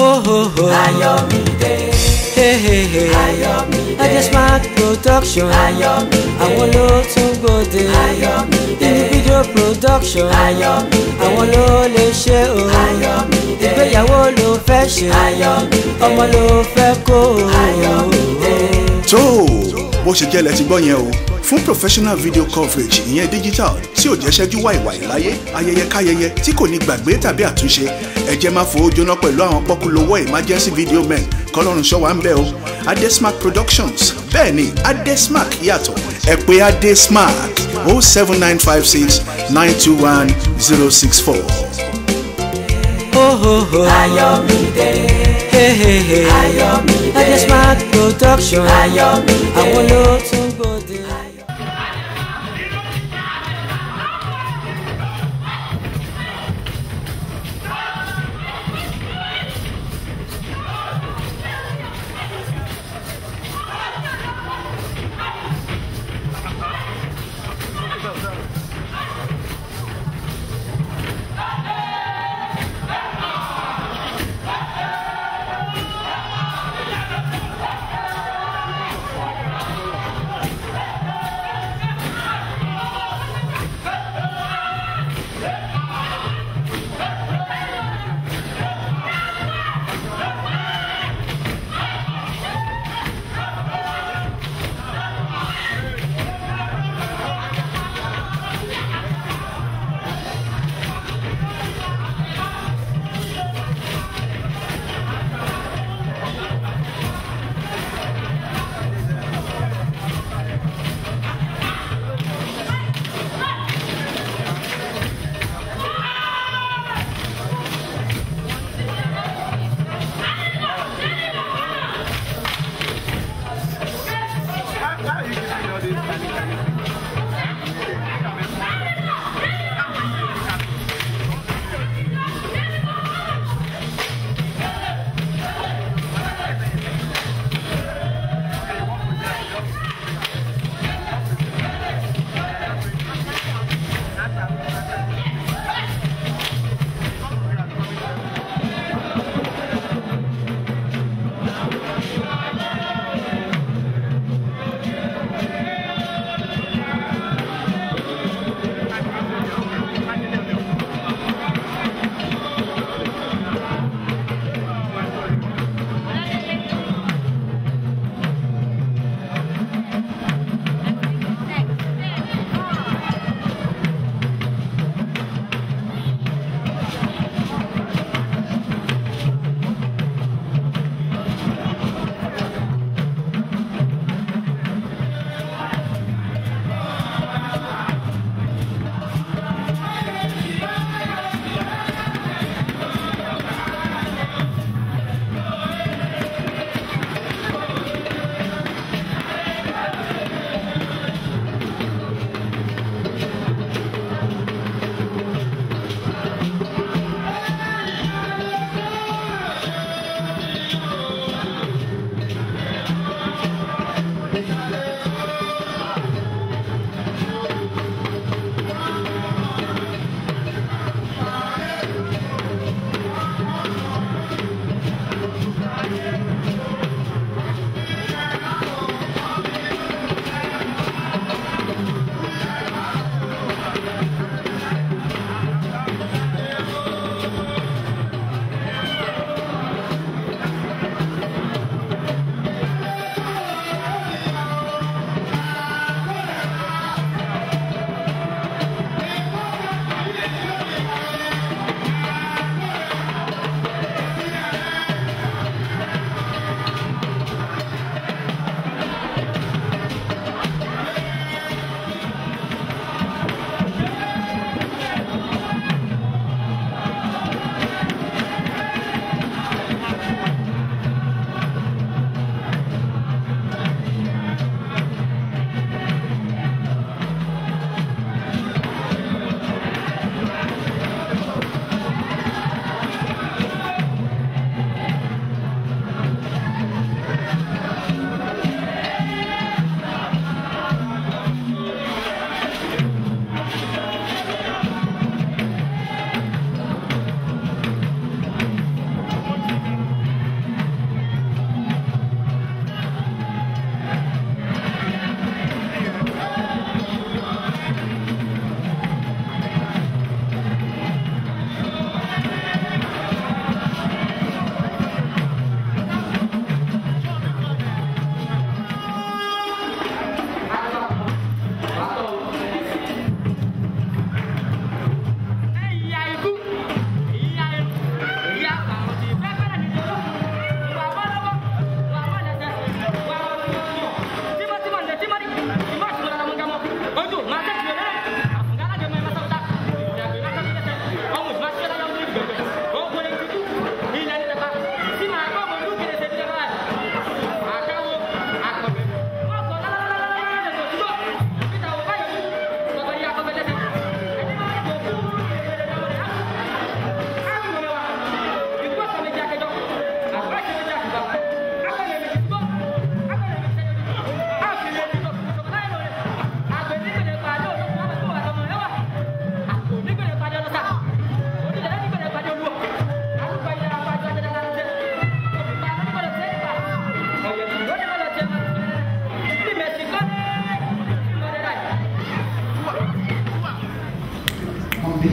Ohoho. Ayọ̀mídé. Hey, hey, hey. Ayọ̀mídé. Adesmark production. Ayọ̀mídé. Àwọn ló tún gbòde. Ayọ̀mídé. Individual production. Ayọ̀mídé. Àwọn ló lè ṣe o. Ayọ̀mídé. Ìgbéyàwó ló fẹ́ ṣe. Ayọ̀mídé. Ọmọ ló fẹ́ kó o. Ayọ̀mídé. tó o bó ṣe jẹ́ lẹ ti gbọ́ yẹn o fún professional video coverage ìyẹn digital tí ò jẹ́ ṣẹ́jú wàìwàì láyé ayẹyẹ káyẹyẹ tí kò ní gbàgbé tàbí àtúnṣe ẹ jẹ́ máa fowó jóná pẹ̀lú àwọn pọ́kúlówó emergency video men kọ́lọ́run ṣọ́ wa ń bẹ̀ o adesmark productions bẹ́ẹ̀ ni adesmark yàtọ̀ ẹ pè adesmark o seven nine five six nine two one zero six four. Ohoho. Ayọ̀mídé. Hey, hey, hey. Ayọ̀mídé. Adesmark production. Ayọ̀mídé. Àwọn ló tún gbòde.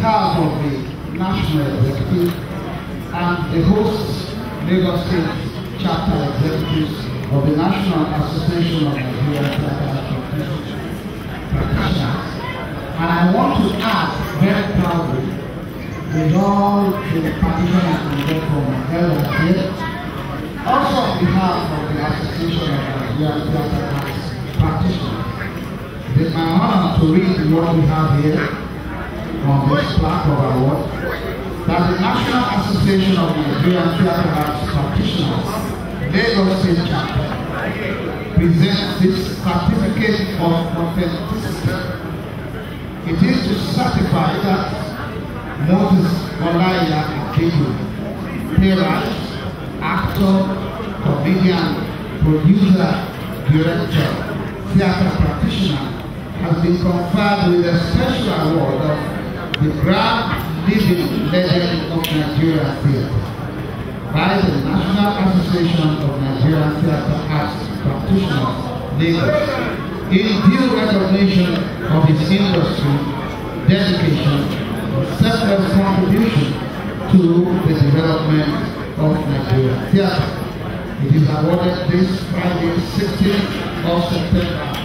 behalf of the National Executive and the host Lagos State Chapter Executives of the National Association of Nigerian Theatre Practitioners. And I want to add very proudly with all the practitioners and therefore my elders here, also on behalf of the Association of Nigerian Theatre Arts Practitioners. It is my honor to read what we have here on this plaque of award that the National Association of Nigerian Theatre Arts Practitioners, Lagos State Chapter, presents this certificate of authenticity. It is to certify that Moses Olaya Akeju, playwright, actor, comedian, producer, director, theatre practitioner, has been conferred with a special award of the Grand Living Legend of Nigerian Theatre by the National Association of Nigerian Theatre Arts Practitioners, Lagos, in due recognition of his industry, dedication, selfless contribution to the development of Nigerian theatre. It is awarded this Friday, 16th of September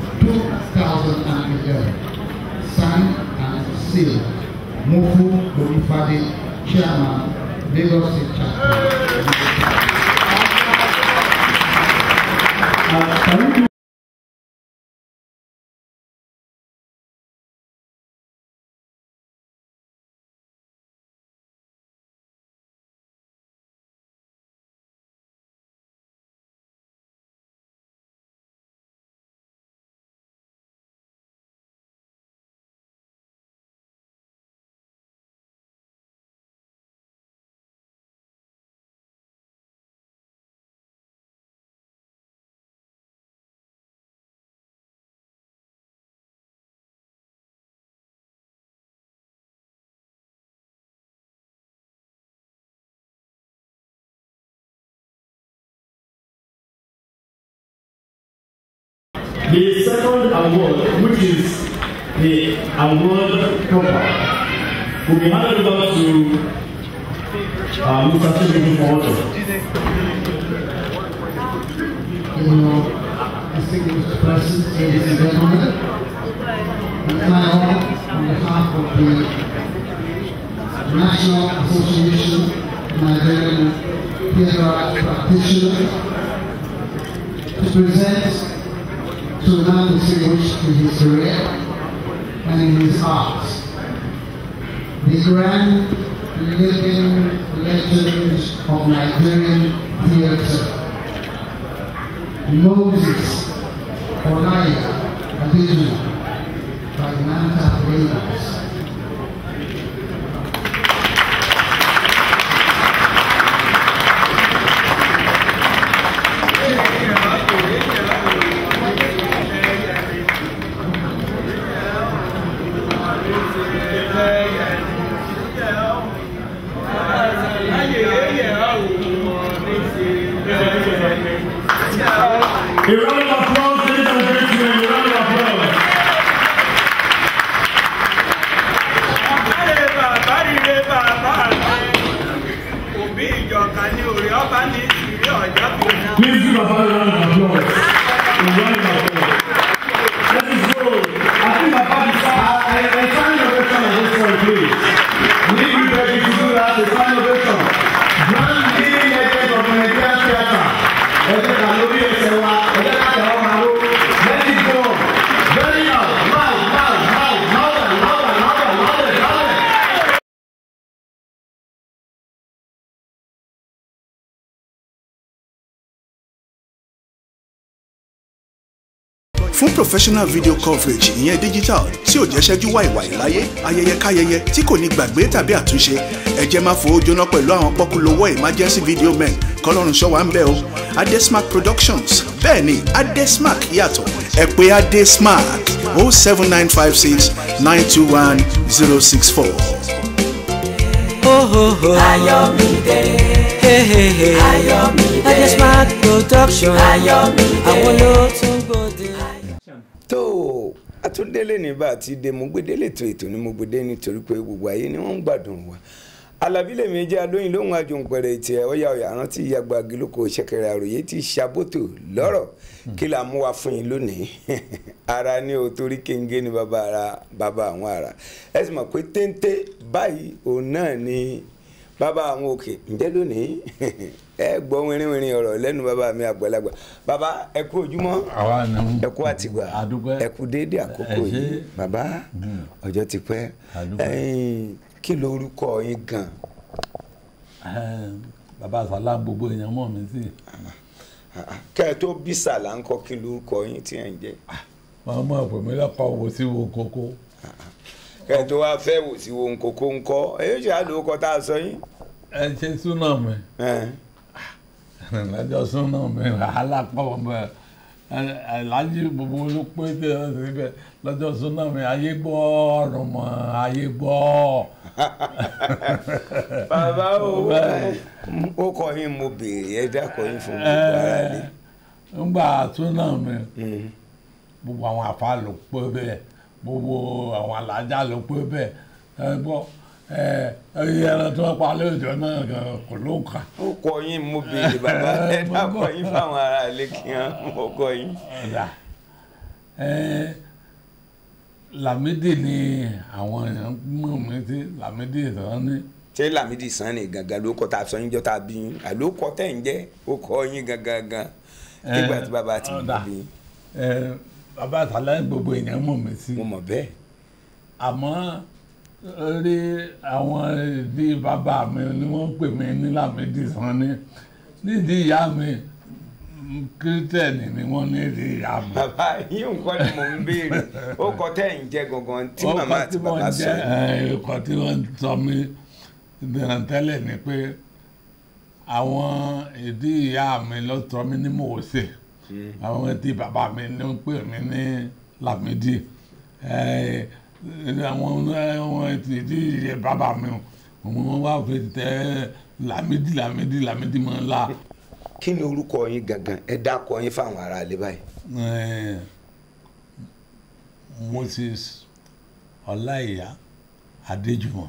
2011. Signed and sealed. Mofu Bonifade, Chairman, Lagos State Chapter. The second award, which is the award proper, will be handed over to uh, Mr. Chibudu Forto. Your distinguished presence, ladies and gentlemen, it's my honor on behalf of the National Association of Nigerian Theatre Arts Practitioners to present to the man distinguished in his career and in his art the grand living legend of Nigerian theatre. Moses Olaya Adiju by Manta Lagos. A round of applause, ladies and gentlemen, a round of applause. Àbálẹ̀ bàbá rire bàbá rẹ̀. Òbí ìjọka ní orí ọba ní ìrírí ọ̀jọ́ fi hàn. Please give a round of applause. A round of applause. Let us go. I think about the I, I, I sign your ovation on this one, please. We need you ready to do that. A sign ovation. Grand leading legend of Nigerian theatre. Ẹ̀jẹ̀ kan lórí ẹsẹ̀ wa, ẹ̀jẹ̀ kan tẹ̀ ọ́ máa ló. Let it go. Very loud, loud, loud, loud, louder, louder, louder, louder, louder. fún professional video coverage ìyẹn digital tí ò jẹ́ ṣẹ́jú wàìwàì láyé ayẹyẹ káyẹyẹ tí kò ní gbàgbé tàbí àtúnṣe ẹ jẹ́ máa fowó jóná pẹ̀lú àwọn pọ́kúlówó emergency video men kọ́lọ́run ṣọ́ wa ń bẹ̀ o adesmark productions bẹ́ẹ̀ ni adesmark yàtọ̀ ẹ pè adesmark o seven nine five six nine two one zero six four. Oh, oh, oh. Ayọ̀mídé, Hey, hey, hey. Ayọ̀mídé, Adesmark production. Ayọ̀mídé. Àwọn ló tún gbòde. tó a àtúndélé ní bá àti dé mo gbé délé tó ètò ni mo gbé dé nítorí pé gbogbo ayé ni wọ́n ń gbádùn wa alábí lèmi jẹ́ alóyin lóhun àjùn pẹ̀rẹ̀ ètì ẹ̀ ọ̀yà ọ̀yà rántí ìyàgbá gílókò ṣẹ̀kẹ̀rẹ̀ àròyé ti ṣàbòtò lọ́rọ̀ kí la mú wa fún yín lónìí ara ní o torí kéńgé ni bàbá ara bàbá àwọn ara ẹ sì mọ̀ pé téńté báyìí òun náà ni bàbá àwọn òkè ǹjẹ́ lónìí ẹ gbọ́ wínrínwínrín ọ̀rọ̀ lẹ́nu bàbá mi àgbàlagbà bàbá ẹ kú ojúmọ́ àwa ni ẹ kú àtìgbà àdúpẹ́ ẹ kú déédéé àkókò Ẹ ṣé. yìí bàbá ọjọ́ ti pẹ́ Àdúpẹ́. ẹ̀yin kí lorúkọ yín gan Ẹm, bàbá sàlá gbogbo èèyàn mọ̀ mí sí kẹ́ ẹ tó bí sàlà ń kọ́ kí lorúkọ yín tí ẹ̀ ń jẹ́ wọn mọ̀ pé mi lọ́kọ̀ wo sí wo kókó kẹ́ ẹ tó wá fẹ́ wò sí ohun kókó ń kọ́ èyí ṣe àlòkọ tá a sọ yín. ẹ ṣe súnà mi Ẹn. lọ́jọ́ súnà mi wàhálà pọ̀ bẹ́ẹ̀ alájí gbogbo ló pé tẹ ẹ síbẹ̀ lọ́jọ́ súnà mi ayé gbọ́ ọ̀rùn mọ́ ayé gbọ́ bàbá o Bẹ́ẹ̀. ó kọ yín mo béèrè ẹ dákọ yín fún gbogbo ara lé. ńgbà súnà mi Mm. gbogbo àwọn àfa ló pé bẹ́ẹ̀ gbogbo àwọn alájà ló pé bẹ́ẹ̀ ẹ gbọ́ ẹ ẹyẹ ẹran tí wọ́n pa lóòjọ́ náà gan kò ló ń kà. ó kọ yín mo béèrè bàbá ẹ dákọ yín fáwọn ará lé kí wọn mo kọ yín. ọ̀dà ẹ Lámídì ni àwọn èèyàn mọ̀ mí sí Lámídì ìtàn ní ṣé Lámídì Sanni gangan ló kọ tá a sọ yín jọ tá a bí yín àló kọ tẹ̀ ń jẹ́ ó kọ yín gangan gan nígbà tí bàbá ti ọ̀dà. bí yín ẹ bàbá àtàlẹ́ gbogbo èèyàn mọ̀ mí sí mo mọ̀ bẹ́ẹ̀. àmọ́ orí àwọn ìdí bàbá mi ni wọ́n pè mí ní Lámídì Sanni nídìí ìyá mi kírísítẹ́nì ni wọ́n ní ìdí ìyá mi. bàbá yín nǹkan ni mò ń béèrè ó kọ tẹ̀ ń jẹ́ gangan tí màmá àti bàbá sọ yín. ọkọ tí wọ́n sọ mí dènà tẹ́lẹ̀ ni pé àwọn ìdí ìyá mi ló sọ mí ní Mósè àwọn tí bàbá mi ló ń pè mí ní Lámídì Eh, àwọn àwọn ìdí ìyẹ bàbá mi wọ́n wá fi tẹ Lámídì Lámídì Lámídì mọ́ ńlá. kí ni orúkọ yín gangan ẹ dákọ yín fáwọn ará ilé báyìí. Eh, Moses Ọláìyá Adéjùmọ̀.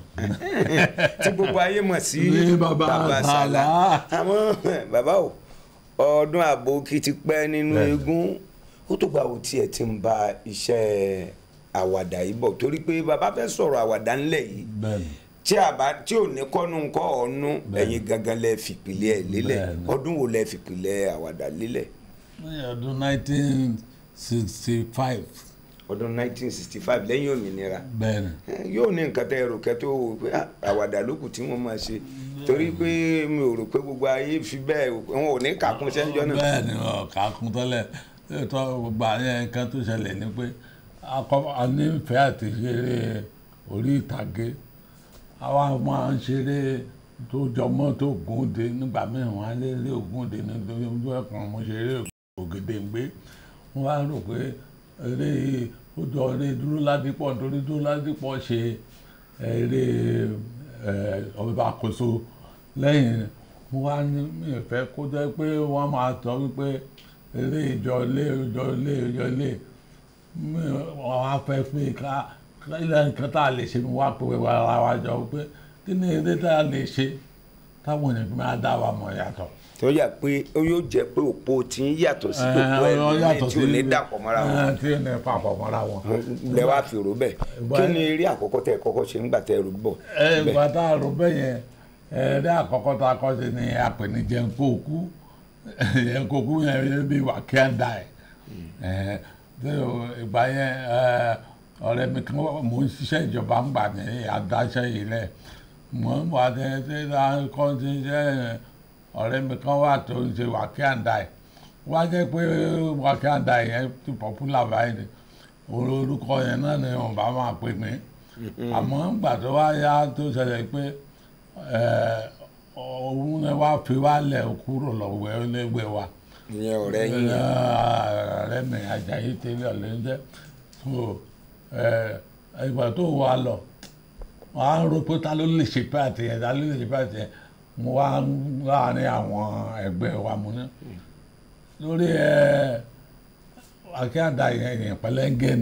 tí gbogbo ayé mọ̀ sí Ní bàbá Sàlá Sàlá. àmọ́ bàbá o ọdún àbòkí ti pẹ́ nínú Bẹ́ẹ̀ni. eégún ó tó gba òtí ẹ̀ ti ń ba iṣẹ́ àwàdà yìí bọ̀ torí pé bàbá fẹ́ sọ̀rọ̀ àwàdà ńlẹ̀ yìí bẹ́ẹ̀ni tí a bá tí ò ní kọ́nu ńkọ́ ọ̀nù Bẹ́ẹ̀ni. ẹ̀yin gangan lẹ fìpìlẹ̀ ẹ̀ lélẹ̀ Bẹ́ẹ̀ni. ọdún wo lẹ fìpìlẹ̀ àwàdà lélẹ̀ ní ọdún nineteen sixty five ọdún 1965 lẹ́yìn òmìnira bẹ́ẹ̀ni Eh, yóò ní nǹkan tẹ́ ẹ rò kẹ́ tó wò pé ah, àwàdà lókù tí wọ́n máa ṣe torí pé mi ò rò pé gbogbo ayé fi bẹ́ẹ̀ wọn ò ní kàkún sẹ́ńjọ́ náà. bẹ́ẹ̀ni ọ̀ka kún tẹ́lẹ̀ tó gbogbo àyẹ̀ nǹkan tó ṣẹlẹ̀ ni pé akọ- a nífẹ̀ẹ́ àti ṣeré orí ìtàgé àwa máa ń ṣeré tó jọmọ́ tó Ògúndé nígbà míì wọ́n á lé eré Ògúndé nítorí ojú ẹ̀kan mo ṣeré Ògèdèngbé wọ́n á rò pé eré ó jọ eré Dúró Ládìpọ̀ nítorí Dúró Ládìpọ̀ ṣe eré ẹ̀, ọba àkóso lẹ́yìn mo wá ní mi ò fẹ́ kó jẹ́ pé wọ́n máa sọ wípé eré ìjọ ilé ìjọ ilé ìjọ ilé mi wọ́n á fẹ́ pé ká ká ilé nǹkan tá a lè ṣe mi wá pé ara wa jọ pé kí ni eré tá a lè ṣe táwọn èèyàn fi máa dá wa mọ̀ yàtọ̀. tó yà pé ó yóò jẹ́ pé òpó tí ń yàtọ̀ sí gbogbo ẹ̀ lónìí tí ò ní dàpọ̀ mọ́ra wọn tí ò ní papọ̀ mọ́ra wọn. lẹ wá fi rò bẹ́ẹ̀ Ìgbà- kí ni eré àkọ́kọ́ tẹ́ ẹ kọ́kọ́ ṣe ńgbà tẹ́ ẹ rò bọ̀ ẹ ìgbà tá a rò bẹ́ẹ̀ yẹn ẹ̀ẹ́dẹ́ àkọ́kọ́ tá a kọ́ sí ni a pè ní jẹ́ńkóòkú jẹ́ńkóòkú yẹn bí wà kí á da ẹ̀ ẹ̀ tí o ìgbà yẹn ẹ̀, ọ̀rẹ́ mi kan wà- mò ń ṣiṣẹ́ ìjọba ń gbà ní adáṣẹ́ yìí lẹ̀ mò ń wà ní tí a kọ́ sí iṣẹ́ yẹn, ọ̀rẹ́ mi kan wà tó ń ṣe wà kí á da ẹ̀ wá jẹ́ pé wà kí á da yẹn ti popular báyìí ni orúkọ yẹn náà ni wọn bá máa pè mí àmọ́ ńgbà tó wá yá tó ṣẹlẹ̀ pé ẹ̀, òun náà wá fi wá lẹ̀ kúrò lọ́wọ́ ẹlẹ́gbẹ́ wa ìyẹn ọ̀rẹ́ yín yẹn. ọ̀rẹ́ mi Àjàyí tẹ́lẹ̀ ọ̀lẹ́jẹ́ so ẹ̀, ìgbà tó wà lọ wọ́n á rò pé ta ló lè ṣe pàtì yẹn ta ló lè ṣe pàtì yẹn mo wá láàrin àwọn ẹgbẹ́ wa mo ní lórí ẹ̀ akíyàdá yẹn yẹn pẹlẹngẹ ni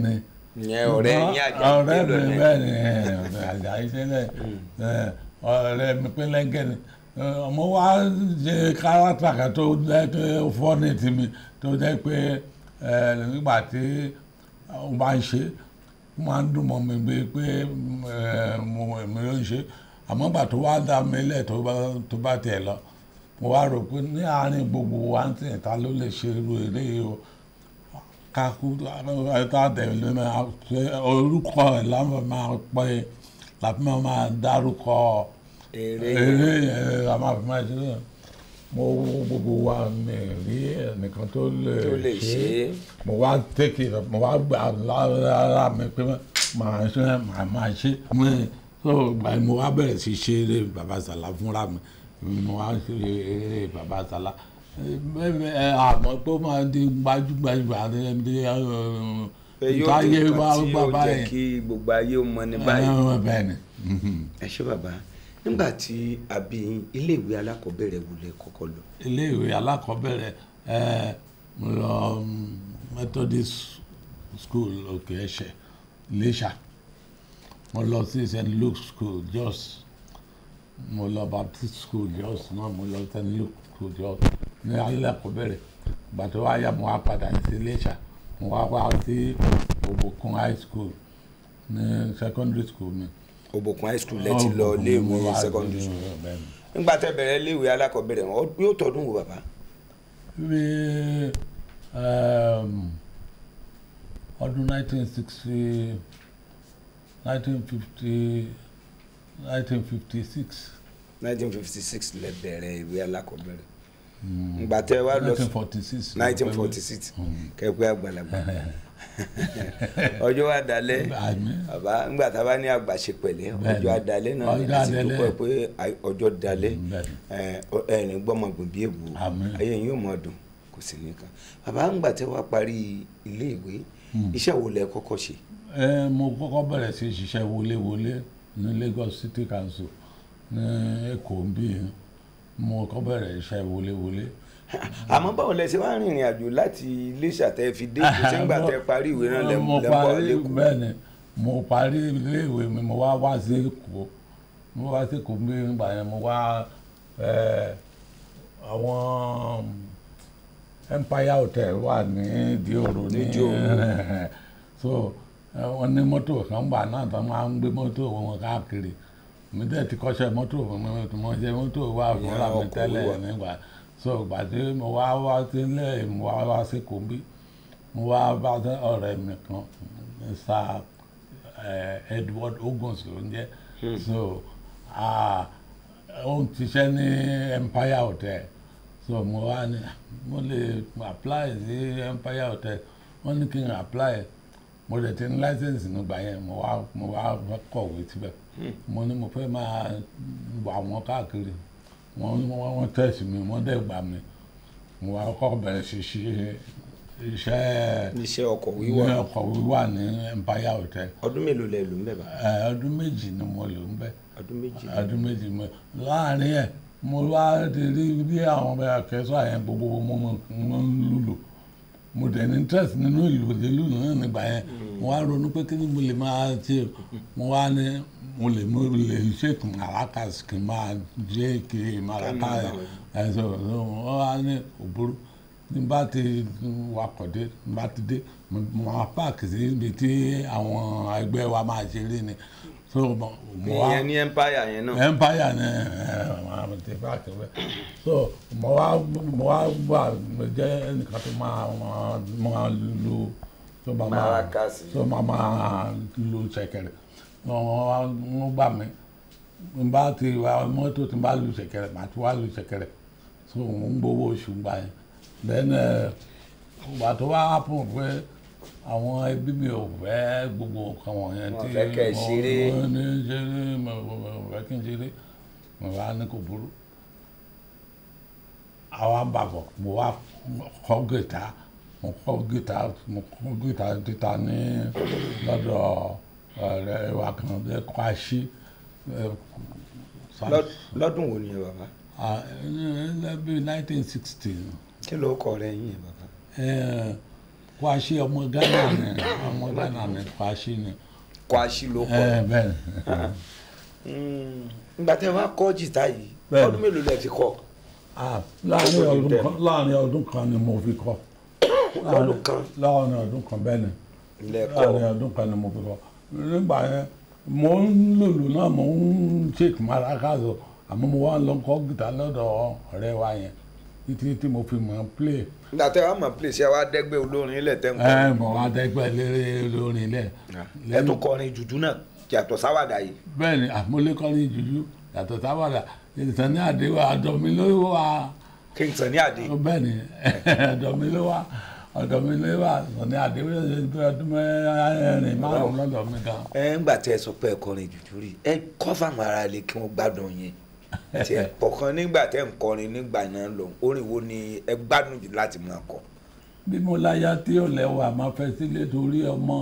ìyẹn ọ̀rẹ́ yín àjà ọ̀rẹ́ mi bẹ́ẹ̀ ni ọ̀rẹ́ àjà ìṣẹ̀lẹ̀ ọ̀rẹ́ mi pé lẹ́gẹ̀ ni ọmọ wa ṣe kárátà kan tó jẹ́ pé ó fọ́ ní tìmí tó jẹ́ pé ẹ, nígbà tí ó bá ń ṣe ó máa ń dùn mọ́ mi bíi pé ẹ, mo èmi ló ń ṣe àmọ́ gbà tó wá dá mi lẹ̀ tó bá tó bá tiẹ̀ lọ mo wá rò pé ní àárín gbogbo wa ń tẹ̀ ta ló lè ṣe irú eré yìí o kaku ta tẹ̀lé máa ṣe orúkọ ẹ̀ láwọn máa pẹ́ láti máa máa dárúkọ eré eré yẹn la máa fi máa ṣe é mo wo gbogbo wa mi rí ẹnìkan tó lè tó lè ṣe é mo wá tẹ́kì mo wá gbà lára mi pé màá ṣe màá máa ṣe mo so gbà yẹn mo wá bẹ̀rẹ̀ sí ṣe eré baba sàlá fúnra mi mo wá ṣe eré baba sàlá bẹ́ẹ̀ ẹ àmọ́ tó máa di gbajúgbajà ní pé yóò táyé di wá nǹkan tí gbà yóò jẹ́ báyìí kí gbogbo ayé ó mọ ní báyìí. ẹ bẹ́ẹ̀ ni mhm. ẹ ṣé bàbá nígbà tí a bí yín iléèwé alákọ̀ọ́bẹ̀rẹ̀ wo lẹ kọ́kọ́ lọ. iléèwé alákọ̀ọ́bẹ̀rẹ̀ ẹ mo lọ mm, Methodist school òkè ẹ̀ṣẹ̀ Iléṣà mo lọ sí St Luke school Jos mo lọ Baptist school Jos náà mo lọ St Luke school Jos ní alákọ̀ọ́bẹ̀rẹ̀ ìgbà tó wá yá mo wá padà sí Iléṣà mo wá wá sí Òbòkun high school ní secondary school mi. Òbòkun high school lẹ ti lọ Òbòkun ni mo iléèwé wá secondary sí, school bẹ́ẹ̀ ni. nígbà tẹ́ bẹ̀rẹ̀ iléèwé alákọ̀ọ́bẹ̀rẹ̀ wọn yóò tọdún wo bàbá. bí um, ọdún 1960 1950 1956 1956 lẹ bẹ̀rẹ̀ ìwé alákọ̀ọ́bẹ̀rẹ̀ nígbà tẹ́ wá lọ sí 1946 1946 kẹ́pẹ́ àgbàlagbà ọjọ́ wa dalẹ̀ Àmín. bàbá nígbà tá a bá ní àgbàṣe pẹ̀lẹ́ Bẹ́ẹ̀ni. ọjọ́ adalẹ̀ náà ní Ọjọ́ láti adalẹ̀. dúpẹ́ pé àì- ọjọ́ dalẹ̀ Bẹ́ẹ̀ni. ẹ̀rín gbọ́mọgbọ̀n bí èbù Àmín. ayé yín yóò mọ̀ dùn kò sí nìkan bàbá nígbà tẹ́ wá parí ilé ìwé iṣẹ́ wo lẹ kọ́kọ́ ṣe ẹ mo kọ́kọ́ bẹ̀rẹ̀ sí ṣiṣẹ́ wọléwọlé ní Lagos City Council ní Èkó ń bí mo kọ́ bẹ̀rẹ̀ iṣẹ́ wọléwọlé. àmọ́ báwo lẹ ṣe wá rìnrìn àjò láti Iléṣà tẹ́ fi dé kò sí nígbà tẹ́ parí ìwé náà lẹ mo lẹ ń bọ̀ parí lẹ́kọ̀ọ́ bẹ́ẹ̀ ni mo parí iléèwé mi mo wá wá sí Èkó mo wá sí Èkó bí nígbà yẹn mo wá ẹ, àwọn Empire Hotel wà ní Ìdí-Òro ní Ìdí-Òro. so ẹ, wọ́n ní mọ́tò kan gbà náà tó máa ń gbé mọ́tò wọn káàkiri mi dẹ̀ ti kọ́ṣẹ́ mọ́tò mi mo ṣe mọ́tò wà fúnra mi ọkọ̀ tẹ́lẹ̀ wíwà. nígbà so ìgbà tí mo wá wá sílẹ̀ mo wá wá sí Èkó bí mo wá bá ọ̀rẹ́ mi kan Mr. eh, Edward Oguns ló ń jẹ́ so ah, ó ń ṣiṣẹ́ ní Empire Hotel so mo wá ní mo lè apply sí Empire Hotel wọ́n ní kí n apply mo lè ti ní license nígbà yẹn mo wá mo wá kọ̀wé síbẹ̀ mo ní mo fẹ́ máa wà wọ́n káàkiri wọ́n wọ́n wọ́n tẹ̀sí mi wọ́n dẹ̀ gbà mí mo wá kọ́ bẹ̀rẹ̀ sí ṣe iṣẹ́ iṣẹ́ ọkọ̀ wíwà ní ọkọ̀ wíwà ní Empire Hotel ọdún mélòó lẹ lò ń bẹ̀ bá ẹ, ọdún méjì ni mo lò ń bẹ̀ ọdún méjì ọdún méjì mo láàrin ẹ̀ mo wá ti rí bí àwọn ọmọ akẹ́sọ̀ àyẹn gbogbo mo mo mo ń lùlù mo dẹ̀ ní interest nínú ìlú ìlú náà nígbà yẹn mo wá ronú pé kí ni mo lè máa ṣe mo wá ní mo lè mo lè ṣètò maracas kí n máa jẹ́ kí maracas ẹ̀ ṣe wọ́n wá ní òbúrú ní bá ti wakọ̀ dé ní bá ti dé mo mo máa páàkì sí ibi tí àwọn ẹgbẹ́ wa máa ṣeré ni so mo mo wá ìyẹn ní empire yẹn náà empire ni àwọn ti páàkì bẹ́ẹ̀ so mo wá mo wá wà mo jẹ́ ẹnìkan tó máa máa máa lu tó máa máa Maracas. tó máa máa lu ṣẹ̀kẹ̀rẹ̀ wọ́n wá wọ́n gbà mí n bá ti wá mọ́tò tí n bá lu ṣẹ̀kẹ̀rẹ̀ màá ti wá lu ṣẹ̀kẹ̀rẹ̀ so mo ń gbowó oṣù gbà yẹn then ìgbà tó wá happen pé àwọn ẹbí mi ò fẹ́ gbogbo nǹkan wọ̀nyẹn Wọ́n fẹ́ kẹ́ ẹ ṣeré. mo ní ṣeré mo mo fẹ́ kí n ṣeré mo wá ní kò burú àwa bàbọ̀ mo wá kọ́ gìtá mo kọ́ gìtá mo kọ́ gìtá títa ní lọ́dọ̀ ọ̀rẹ́ wa kan lẹ́kọ̀ọ́ àṣì Lọ́- lọ́dún wo ni ẹ bàbá lẹ́bí nineteen sixty kí ló kọ rẹ yín ẹ bàbá Kwashi ọmọ Ghana ni ọmọ Ghana ni Kwashi ni Kwashi ló kọ ẹ bẹ́ẹ̀ ni. Mm, nígbà tẹ́ wá kọ́ jìtá yìí Bẹ́ẹ̀ni. ọdún mélòó lẹ fi kọ́ Ah, láàrin ọdún kan láàrin ọdún kan ni mo fi kọ́ lọ́dún kan láàrin ọdún kan bẹ́ẹ̀ ni lẹ láàrin kọ́ ọdún kan ni mo fi kọ́ nígbà yẹn mo ń lòlù náà mo ń shake maracas o àmọ́ mo wá lọ kọ́ gìtá lọ́dọ̀ ọ̀rẹ́ wa yẹn títí tí mo fi mọ̀ ọ́n play nígbà tẹ́ wá mọ̀ play ṣé wá dẹ́gbẹ́ olórin ilẹ̀ tẹ́ ń kọ́ ẹ mọ̀ wá dẹ́gbẹ́ léré lórin ilẹ̀ ẹ tún kọrin jùjú náà yàtọ̀ sáwàdà yìí bẹ́ẹ̀ ni àmúlékọ́rin jùjú yàtọ̀ sábàdà ìtàn ní àdéhùn àdọ̀ mi ló wà Kingston ní àdé bẹ́ẹ̀ ni ọ̀dọ̀ mi ló wà ọ̀dọ̀ mi ló wà ní àdéhùn ọdún mẹ́rin márùn-ún lọ́dọ̀ mi gan. ẹ ńgbà tẹ́ ẹ sọ pé ẹ kọrin jùjú rí ẹ kọ́ fáwọn ará ilé kí wọ́n gbádùn yẹn tí ẹ kọ̀ọ̀kan nígbà tẹ́ ń kọrin nígbà náà lọ orin wo ni ẹ gbádùn jù láti máa kọ bí mo láyà tí ò lẹ́wà máa fẹ́ sílé torí ọmọ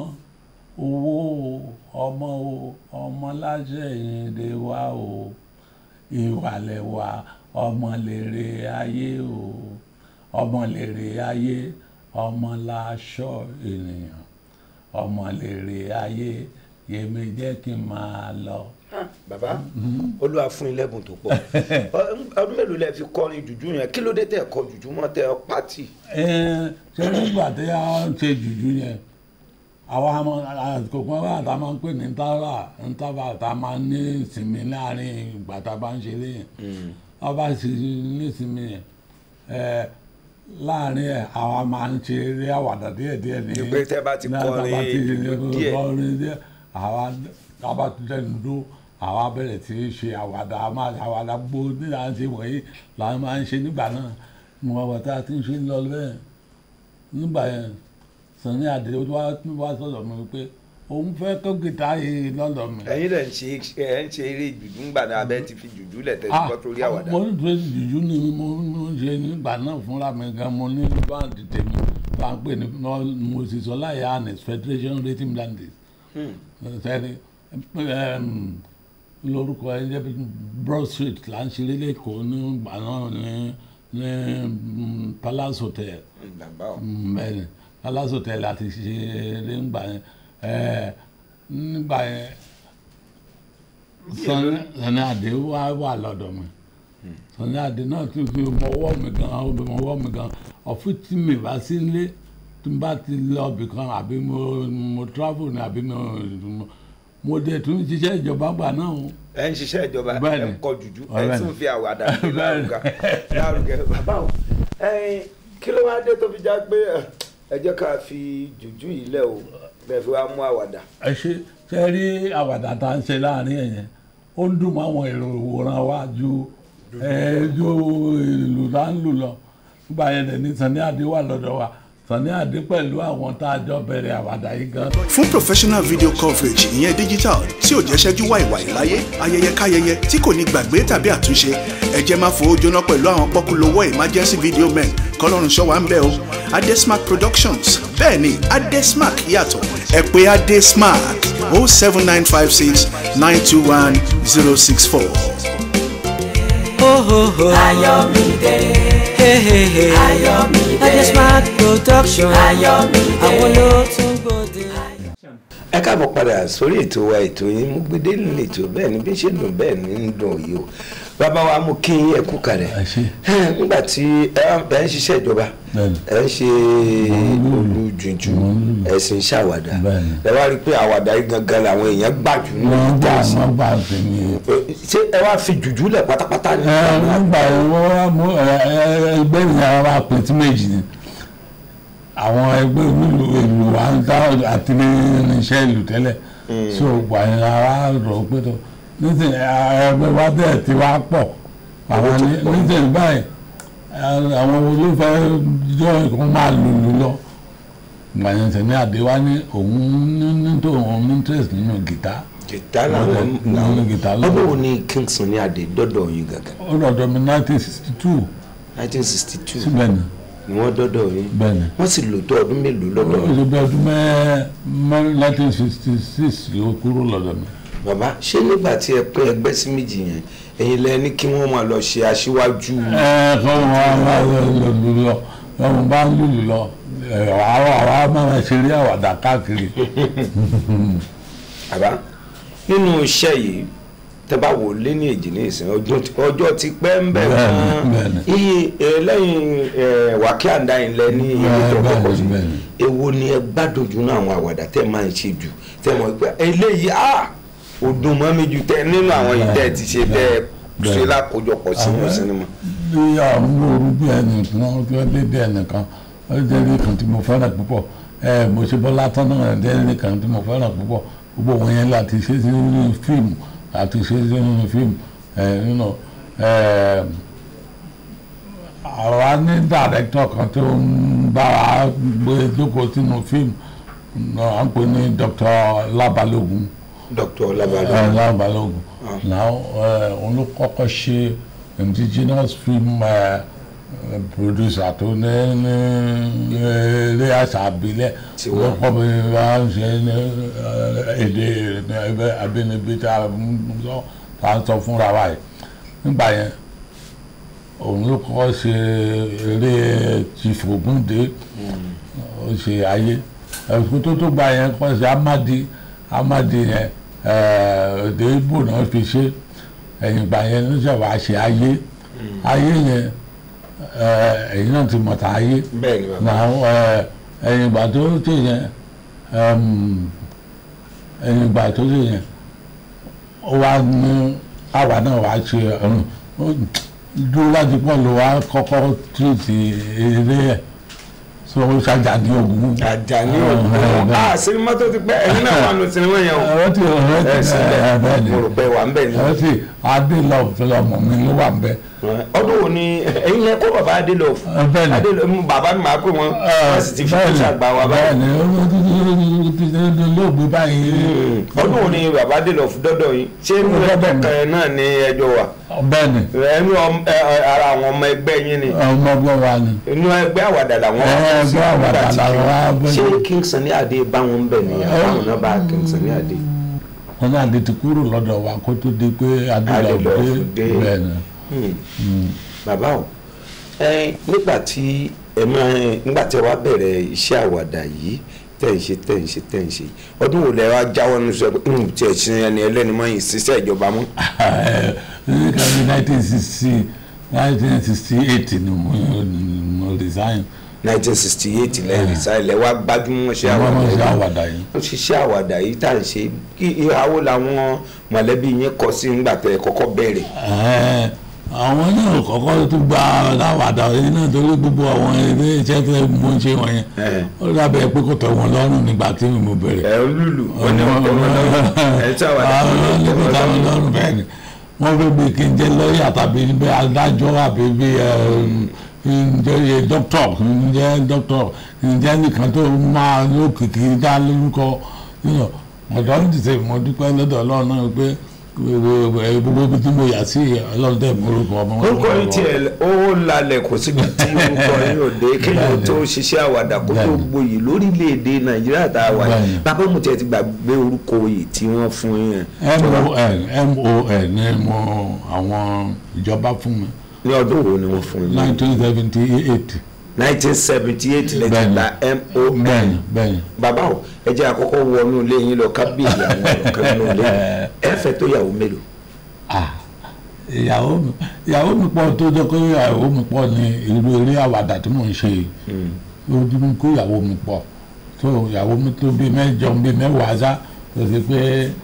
owó o, ọmọ o ọmọ láṣẹ ìyìnde wa o ìwà lẹ́wà ọmọ lèrè ayé o ọmọ lèrè ayé ọmọ láṣọ ènìyàn ọmọ lèrè ayé yèmí jẹ́ kí n máa lọ. bàbá olúwa fún yín lẹ́bùn tó pọ̀ Ọ- ọdún mélòó lẹ fi kọrin jùjú yẹn kí ló dé tẹ́ ẹ kọ jùjú mọ́ tẹ́ ẹ pátì Ẹ, ṣe nígbà tí a ń ṣe jùjú yẹn àwọn àmọ àsìkò kan wà tá a máa ń pè ní ntàrà ntàrà tá a máa ń ní ìsinmi láàrin ìgbà tá a bá ń ṣeré yẹn wọ́n bá sì ní ìsinmi yẹn ẹ, láàrin ẹ̀ àwa máa ń ṣe eré àwàdà díẹ̀díẹ̀ ní Ní pé tẹ́ bá ti ní tá a bá kọrin ti díẹ̀. kọrin díẹ̀ àwa tá a bá ti dẹnu dúró àwa bẹ̀rẹ̀ sí í ṣe àwàdà a máa àwàdà gbogbo nígbà tí wọ̀nyí làwọn máa ń ṣe nígbà náà mo wà wọ́n tá a ti ń ṣe lọ bẹ́ẹ̀ nígbà yẹn Sunny Adé ó wá wá sọ̀rọ̀ mi pé òun fẹ́ kó gìtá yìí lọ́dọ̀ mi. ẹ̀yin lẹ ń ṣe ẹ ń ṣe eré jùjú ńgbà náà abẹ́ ti fi jùjú lẹ̀ tẹ́ ti kọ́ torí àwàdà mo ń ṣe jùjú ni mo ń ṣe nígbà náà fúnra mi gan mo ní báńdì tèmi bá ń pè ní mo sì sọ láyé anis Federation Rhythm Dandies sẹ́ni lórúkọ ẹ jẹ́ Broad Street là ń ṣeré lẹ́kọ̀ọ́ nígbà náà ní ní mm, Palace Hotel bàbá o bẹ́ẹ̀ni Palace Hotel àti ṣeré ńgbà yẹn ẹ nígbà yẹn Sunny Sunny Adé wà wà lọ́dọ̀ mi Sunny Adé náà tún fi mọwọ́ mi gan mọwọ́ mi gan ọ̀fun tí mi bá sí nílé tí n bá ti lọ ibì kan àbí mo mo travel ni àbí mo mo- mo dé tún ṣiṣẹ́ ìjọba gbà náà o. ẹ ń ṣiṣẹ́ ìjọba ẹ Bẹ́ẹ̀ni. ń kọ jùjú ẹ Bẹ́ẹ̀ni. tún fi àwàdà gbé Bẹ́ẹ̀ni. lárugẹ lárugẹ bàbá o ẹ̀yin kí ló wá dé tó fi já pé ẹ, ẹ jẹ́ ká fi jùjú yìí lẹ̀ o bẹ́ẹ̀ fi wá mú àwàdà ẹ ṣe ṣe rí àwàdà tá à ń ṣe láàrin ẹ̀yẹn ó ń dùn mọ́ àwọn èrò ìwòran wa ju ẹ ju ìlú tá ń lù lọ nígbà yẹn lè ní Sunny Adé wà lọ́dọ̀ wa Sunny Adé pẹ̀lú àwọn tá a jọ bẹ̀rẹ̀ àwàdà yìí gan. fún professional video coverage ìyẹn digital tí ò jẹ́ ṣẹ́jú wàìwàì láyé ayẹyẹ káyẹyẹ tí kò ní gbàgbé tàbí àtúnṣe ẹ jẹ́ máa fowó jóná pẹ̀lú àwọn pọ́kúlówó emergency video men kọ́lọ́run ṣọ́ wa ń bẹ̀ o adesmark productions bẹ́ẹ̀ ni adesmark yàtọ̀ ẹ pè adesmark o seven nine five six nine two one zero six four. Oh, oh, oh. Ayọ̀mídé, Hey, hey, hey. Ayọ̀mídé. Adesmark production. Ayọ̀mídé. Àwọn ló tún gbòde. ẹ káàbọ̀ padà sórí ètò wa ètò yín mú gbédé nínú ètò bẹ́ẹ̀ ni bí ṣe dùn bẹ́ẹ̀ ni ń dùn yìí o bàbá wa mú kí ẹ kú kalẹ̀ Ẹ ṣé. nígbà tí ẹ wá- ẹ ń ṣiṣẹ́ ìjọba Bẹ́ẹ̀ni. ẹ ń ṣe olùjùjù ẹ sì ń ṣàwàdà Bẹ́ẹ̀ni. ẹ wá rí i pé àwàdà yìí gangan làwọn èèyàn gbàjú ní wọ́n gbà ìjà sí wọ́n gbà sí mi. ṣé ẹ wá fi jùjú lẹ̀ pátápátá ní ẹ wọ́n gbà wọ́n wá mú ẹ ẹ ẹgbẹ́ mi ara wa pè tí méjì ni àwọn ẹgbẹ́ onílù ìlú wa ń dá àti ní irinṣẹ́ ìlú tẹ́lẹ̀ so gbà yẹn ara rọ̀ pé tó nísìnyí ẹgbẹ́ wa bẹ́ẹ̀ ti wá pọ̀ àwọn ní- nísìnyí báyìí ẹ, àwọn olófẹ́ jọ ìkan máa lùlù lọ gbà yẹn Sunny Adé wá ní òun ní ní tó òun ní interest nínú gìtá gìtá làwọn Àwọn gìtá lọ. ọdún wo ni Kingston ní adé dọ́dọ̀ yín gangan ó lọ́dọ̀ mi nineteen sixty two nineteen sixty two síbẹ̀ ni ni wọ́n dọ́dọ̀ yín bẹ́ẹ̀ ni. wọ́n sì lò tó ọdún mélòó lọ́dọ̀ ó yín ṣe bí ọdún mẹ́ mẹ́ nineteen sixty six ló kúrò lọ́dọ̀ mi. bàbá ṣé nígbà tí ẹ pín ẹgbẹ́ sí méjì yẹn ẹ̀yin lẹ ní kí wọ́n máa lọ ṣe aṣíwájú ẹ kọ́ wọn wá lọ lọ wọn bá ń lùlù lọ ẹ, àwọn àwọn máa ṣeré àwàdà káàkiri àbá nínú iṣẹ́ yìí tẹ́ bá wò lé ní èjì ní ìsìn ọjọ́ ti- ọjọ́ ti pẹ́ ń bẹ̀ Bẹ́ẹ̀ni, fún bẹ́ẹ̀ni. iye ẹ, lẹ́yìn ẹ, wákẹ́ àndáyìn lẹ ní iye tó Bẹ́ẹ̀ni, kọ́kọ́ sí bẹ́ẹ̀ni. èwo ni ẹ gbádùn jù náà àwọn àwàdà tẹ́ máa ń ṣe jù tẹ́ mọ̀ pé eléyìí a ò dùn mọ́ mi jù tẹ́ nínú àwọn yìí tẹ́ ti ṣe tẹ́ ṣe Bẹ́ẹ̀ni. lákòjọpọ̀ sínú Àwọn- sinimá. bí àwọn olóoru bí ẹnìkan ó ti dédé ẹnìkan ó ti dédé kan tí mo fẹ́ràn púpọ̀ ẹ mo ṣe bọ́lá tán náà dédé kan tí mo fẹ́ràn púpọ̀ gbogbo wọn yẹn láti ṣe sínú fíìmù láti ṣe sínú fíìmù ẹ nínú ẹ àwa ní dàrẹ́tọ̀ kan tó ń bá wa gbé jókòó sínú fíìmù à ń pè ní Dr. Lábalógun Dr. Labalọ ẹ lábàlógún now ẹ òun ló kọ́kọ́ ṣe indigenous film ẹ producer tó ní ní ilé àṣà àbílẹ̀ Tiwa. ló kọ́ bí wọ́n ń ṣe ní ẹ, èdè ẹ, abínibí tá a ń sọ tá a ń sọ fúnra wa yìí nígbà yẹn òun ló kọ́kọ́ ṣe eré Chief Ògúndé ó ṣe ayé ẹ̀kú tó tó gba yẹn kọ́ ṣe amadi amadi yẹn èdè Ìgbò náà fi ṣe ẹ̀yìn ìgbà yẹn ló ṣe wàá ṣe ayé ayé yẹn eh, ẹ̀yìn náà ti mọ̀ta ayé bẹ́ẹ̀ ni bàbá náà eh, ẹ̀yìn ìgbà tó ṣe yẹn em, ẹ̀yìn ìgbà tó ṣe yẹn ó wá ní àwa náà wàá ṣe ọ̀run ó dúró láti pọ̀ ló wá kọ́kọ́ tìrìtì eré ẹ̀ so ó ṣàjà ní ogun. Àjàní Ah, Ògún bẹ́ẹ̀. ah sinimá tó ti pẹ́ ẹ̀yin náà wà nù sinimá yẹn o ọ̀rọ̀ tí ọ̀rọ̀ ẹ tí sílẹ̀ bẹ́ẹ̀ ni mo rò pé wà ń bẹ̀ ni ọ̀rọ̀ tí adélọ́ọ̀fẹ́lọ́mọ mi ló wà bẹ́ẹ̀. ọdún wo ni ẹ̀yin lẹ kó bàbá Adélọ́ọ̀f bẹ́ẹ̀ ni. Adélọ́ọ̀f bàbá mi máa pè wọ́n wọ́n sì ti fi kó ṣàgbà wa bẹ́ẹ̀ báyìí ni ó ti lóògbé báyìí. ọdún wo ni bàbá Adélọ́ọ̀f dọ́dọ̀ yín ṣé inú Ó ẹgbẹ́ dọ́dọ̀ mi. kan náà ni ẹjọ́ wà bẹ́ẹ̀ ni ẹnu ọm- ẹ- ẹ- ara àwọn ọmọ ẹgbẹ́ yín ni ọmọ ọgbọ́n wa ni. inú ẹgbẹ́ àwàdà làwọn Ẹ, wà sí ẹgbẹ́ àwàdà nígbà tí làwọn wà kí- bẹ́ẹ̀. ṣé King Sunny Adé bá wọn bẹ̀ ni àwọn náà bá King Sunny Adé wọn ní adé ti kúrò lọ́dọ̀ wa kó tó di pé adélọ́ọ̀fẹ́ Adélọ́ọ̀f dé. bẹ́ẹ̀ ni. Hmm. bàbá o ẹ nígbà tí ẹ máa nígbà tí ẹ wá bẹ̀rẹ̀ iṣẹ́ àwàdà yìí tẹ̀ ń ṣe tẹ̀ ń ṣe tẹ̀ ń ṣe ọdún wo lẹ wá jáwọ́ nínú sọ pé ń tiẹ̀ ṣe ẹni ẹlẹ́ni mọ́ yìí ṣiṣẹ́ ìjọba mọ́. ní kàbí nineteen sixty nineteen sixty eight ni mo mo resign. 1968 lẹ́yìn ìsáyẹ̀lẹ̀ wá gbájúmọ́ ṣe àwọn ọmọ àwàdà ṣe yìí àwàdà yìí. ó ṣiṣẹ́ àwàdà yìí tá à ń ṣe kí ìhàwó làwọn mọ̀lẹ́bí yẹn kọ sí nígbà tẹ́ ẹ kọ́kọ́ bẹ̀rẹ̀. Ẹ, àwọn náà kọ́kọ́ tó gba láwàdà yìí náà torí gbogbo àwọn ilé iṣẹ́ tó mú ń ṣe wọ̀nyẹn Ẹ. ó dábẹ́ pé kò tẹ̀ wọ́n lọ́rùn nígbà tí mo bẹ̀rẹ̀. ẹ lùlù wọn ni wọn kọ́ wọn lọ́wọ́ ẹ tí àwàdà àwọn kọ́ wọn olóògbé táwọn lọ́wọ́. lọ́rùn bẹ́ẹ̀ ni wọ́n fẹ́ bí kí n jẹ́ lọ́ọ̀yà tàbí bí adájọ́ àbí bí ǹjẹ́ dókítọ̀ ǹjẹ́ dókítọ̀ ǹjẹ́ nìkan tó máa lókìkí dá lórúkọ ọ̀dọ́ ń dìde mo dúpẹ́ lọ́dọ̀ ọlọ́run náà pé gbogbo ibi tí mo yà sí ọlọ́run tẹ̀ mú orúkọ ọmọ wọn. orúkọ yìí tiẹ̀ ó lalẹ̀ kò síbi tí orúkọ yìí ò dé kéèyàn tó ṣiṣẹ́ àwàdà kó tó Bẹ́ẹ̀ni. gboyè lórílẹ̀‐èdè nàìjíríà tá a wà yìí Bẹ́ẹ̀ni. bàbá mo tiẹ̀ ti gbàgbé orúkọ yìí tí wọ́n fún yẹn mon mon ní mo àwọn ìjọba fún mi ní ọdún wo ni wọ́n fún yín nineteen seventy eight nineteen seventy eight lẹ́tí Bẹ́ẹ̀ni. la mon bẹ́ẹ̀ni bẹ́ẹ̀ni. bàbá o ẹ jẹ́ àkọ́kọ́ wọnú ilé yín lọ kábíyèsí àwọn ọ̀rọ̀ kan nínú ilé ẹ fẹ́ tó yàwó mélòó Ah, ìyàwó mi ìyàwó mi pọ̀ tó jẹ́ pé ìyàwó mi pọ̀ ní irú eré àwàdà tí mò ń ṣe yìí ojú mi kó ìyàwó mi pọ̀ tó ìyàwó mi tó bí mẹ́jọ bí mẹ́wàá sá tó ṣe pé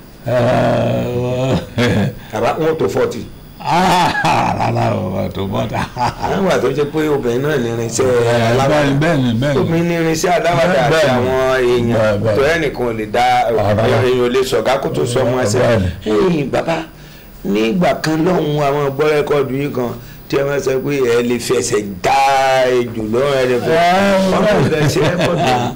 bàbá wọn tó fọ́ọ̀tì rárá o tó bọ́ta. àwọn àti ọjọ́ pé obìnrin náà ní irinṣẹ́ bẹ́ẹ̀ni aláwàdà bẹ́ẹ̀ni bẹ́ẹ̀ni obìnrin ní irinṣẹ́ aláwàdà àti Bẹ́ẹ̀ni. àwọn èèyàn Bẹ́ẹ̀, bẹ́ẹ̀. tó ẹnìkan ò lè dá Ọ̀rọ̀. èèyàn ò lè sọ̀gá kó tó sọ ọmọ ẹsẹ̀ Bẹ́ẹ̀ni. ẹ̀yìn bàbá nígbà kan lọ́hùn àwọn gbọ́ rẹ́kọ̀dù yìí kan tí ẹ máa sọ pé ẹ lè fi ẹsẹ̀ dá ejò lọ́wọ́ ẹ lè fi ọmọ ìfẹ́ sí rẹ́kọ̀dù yìí.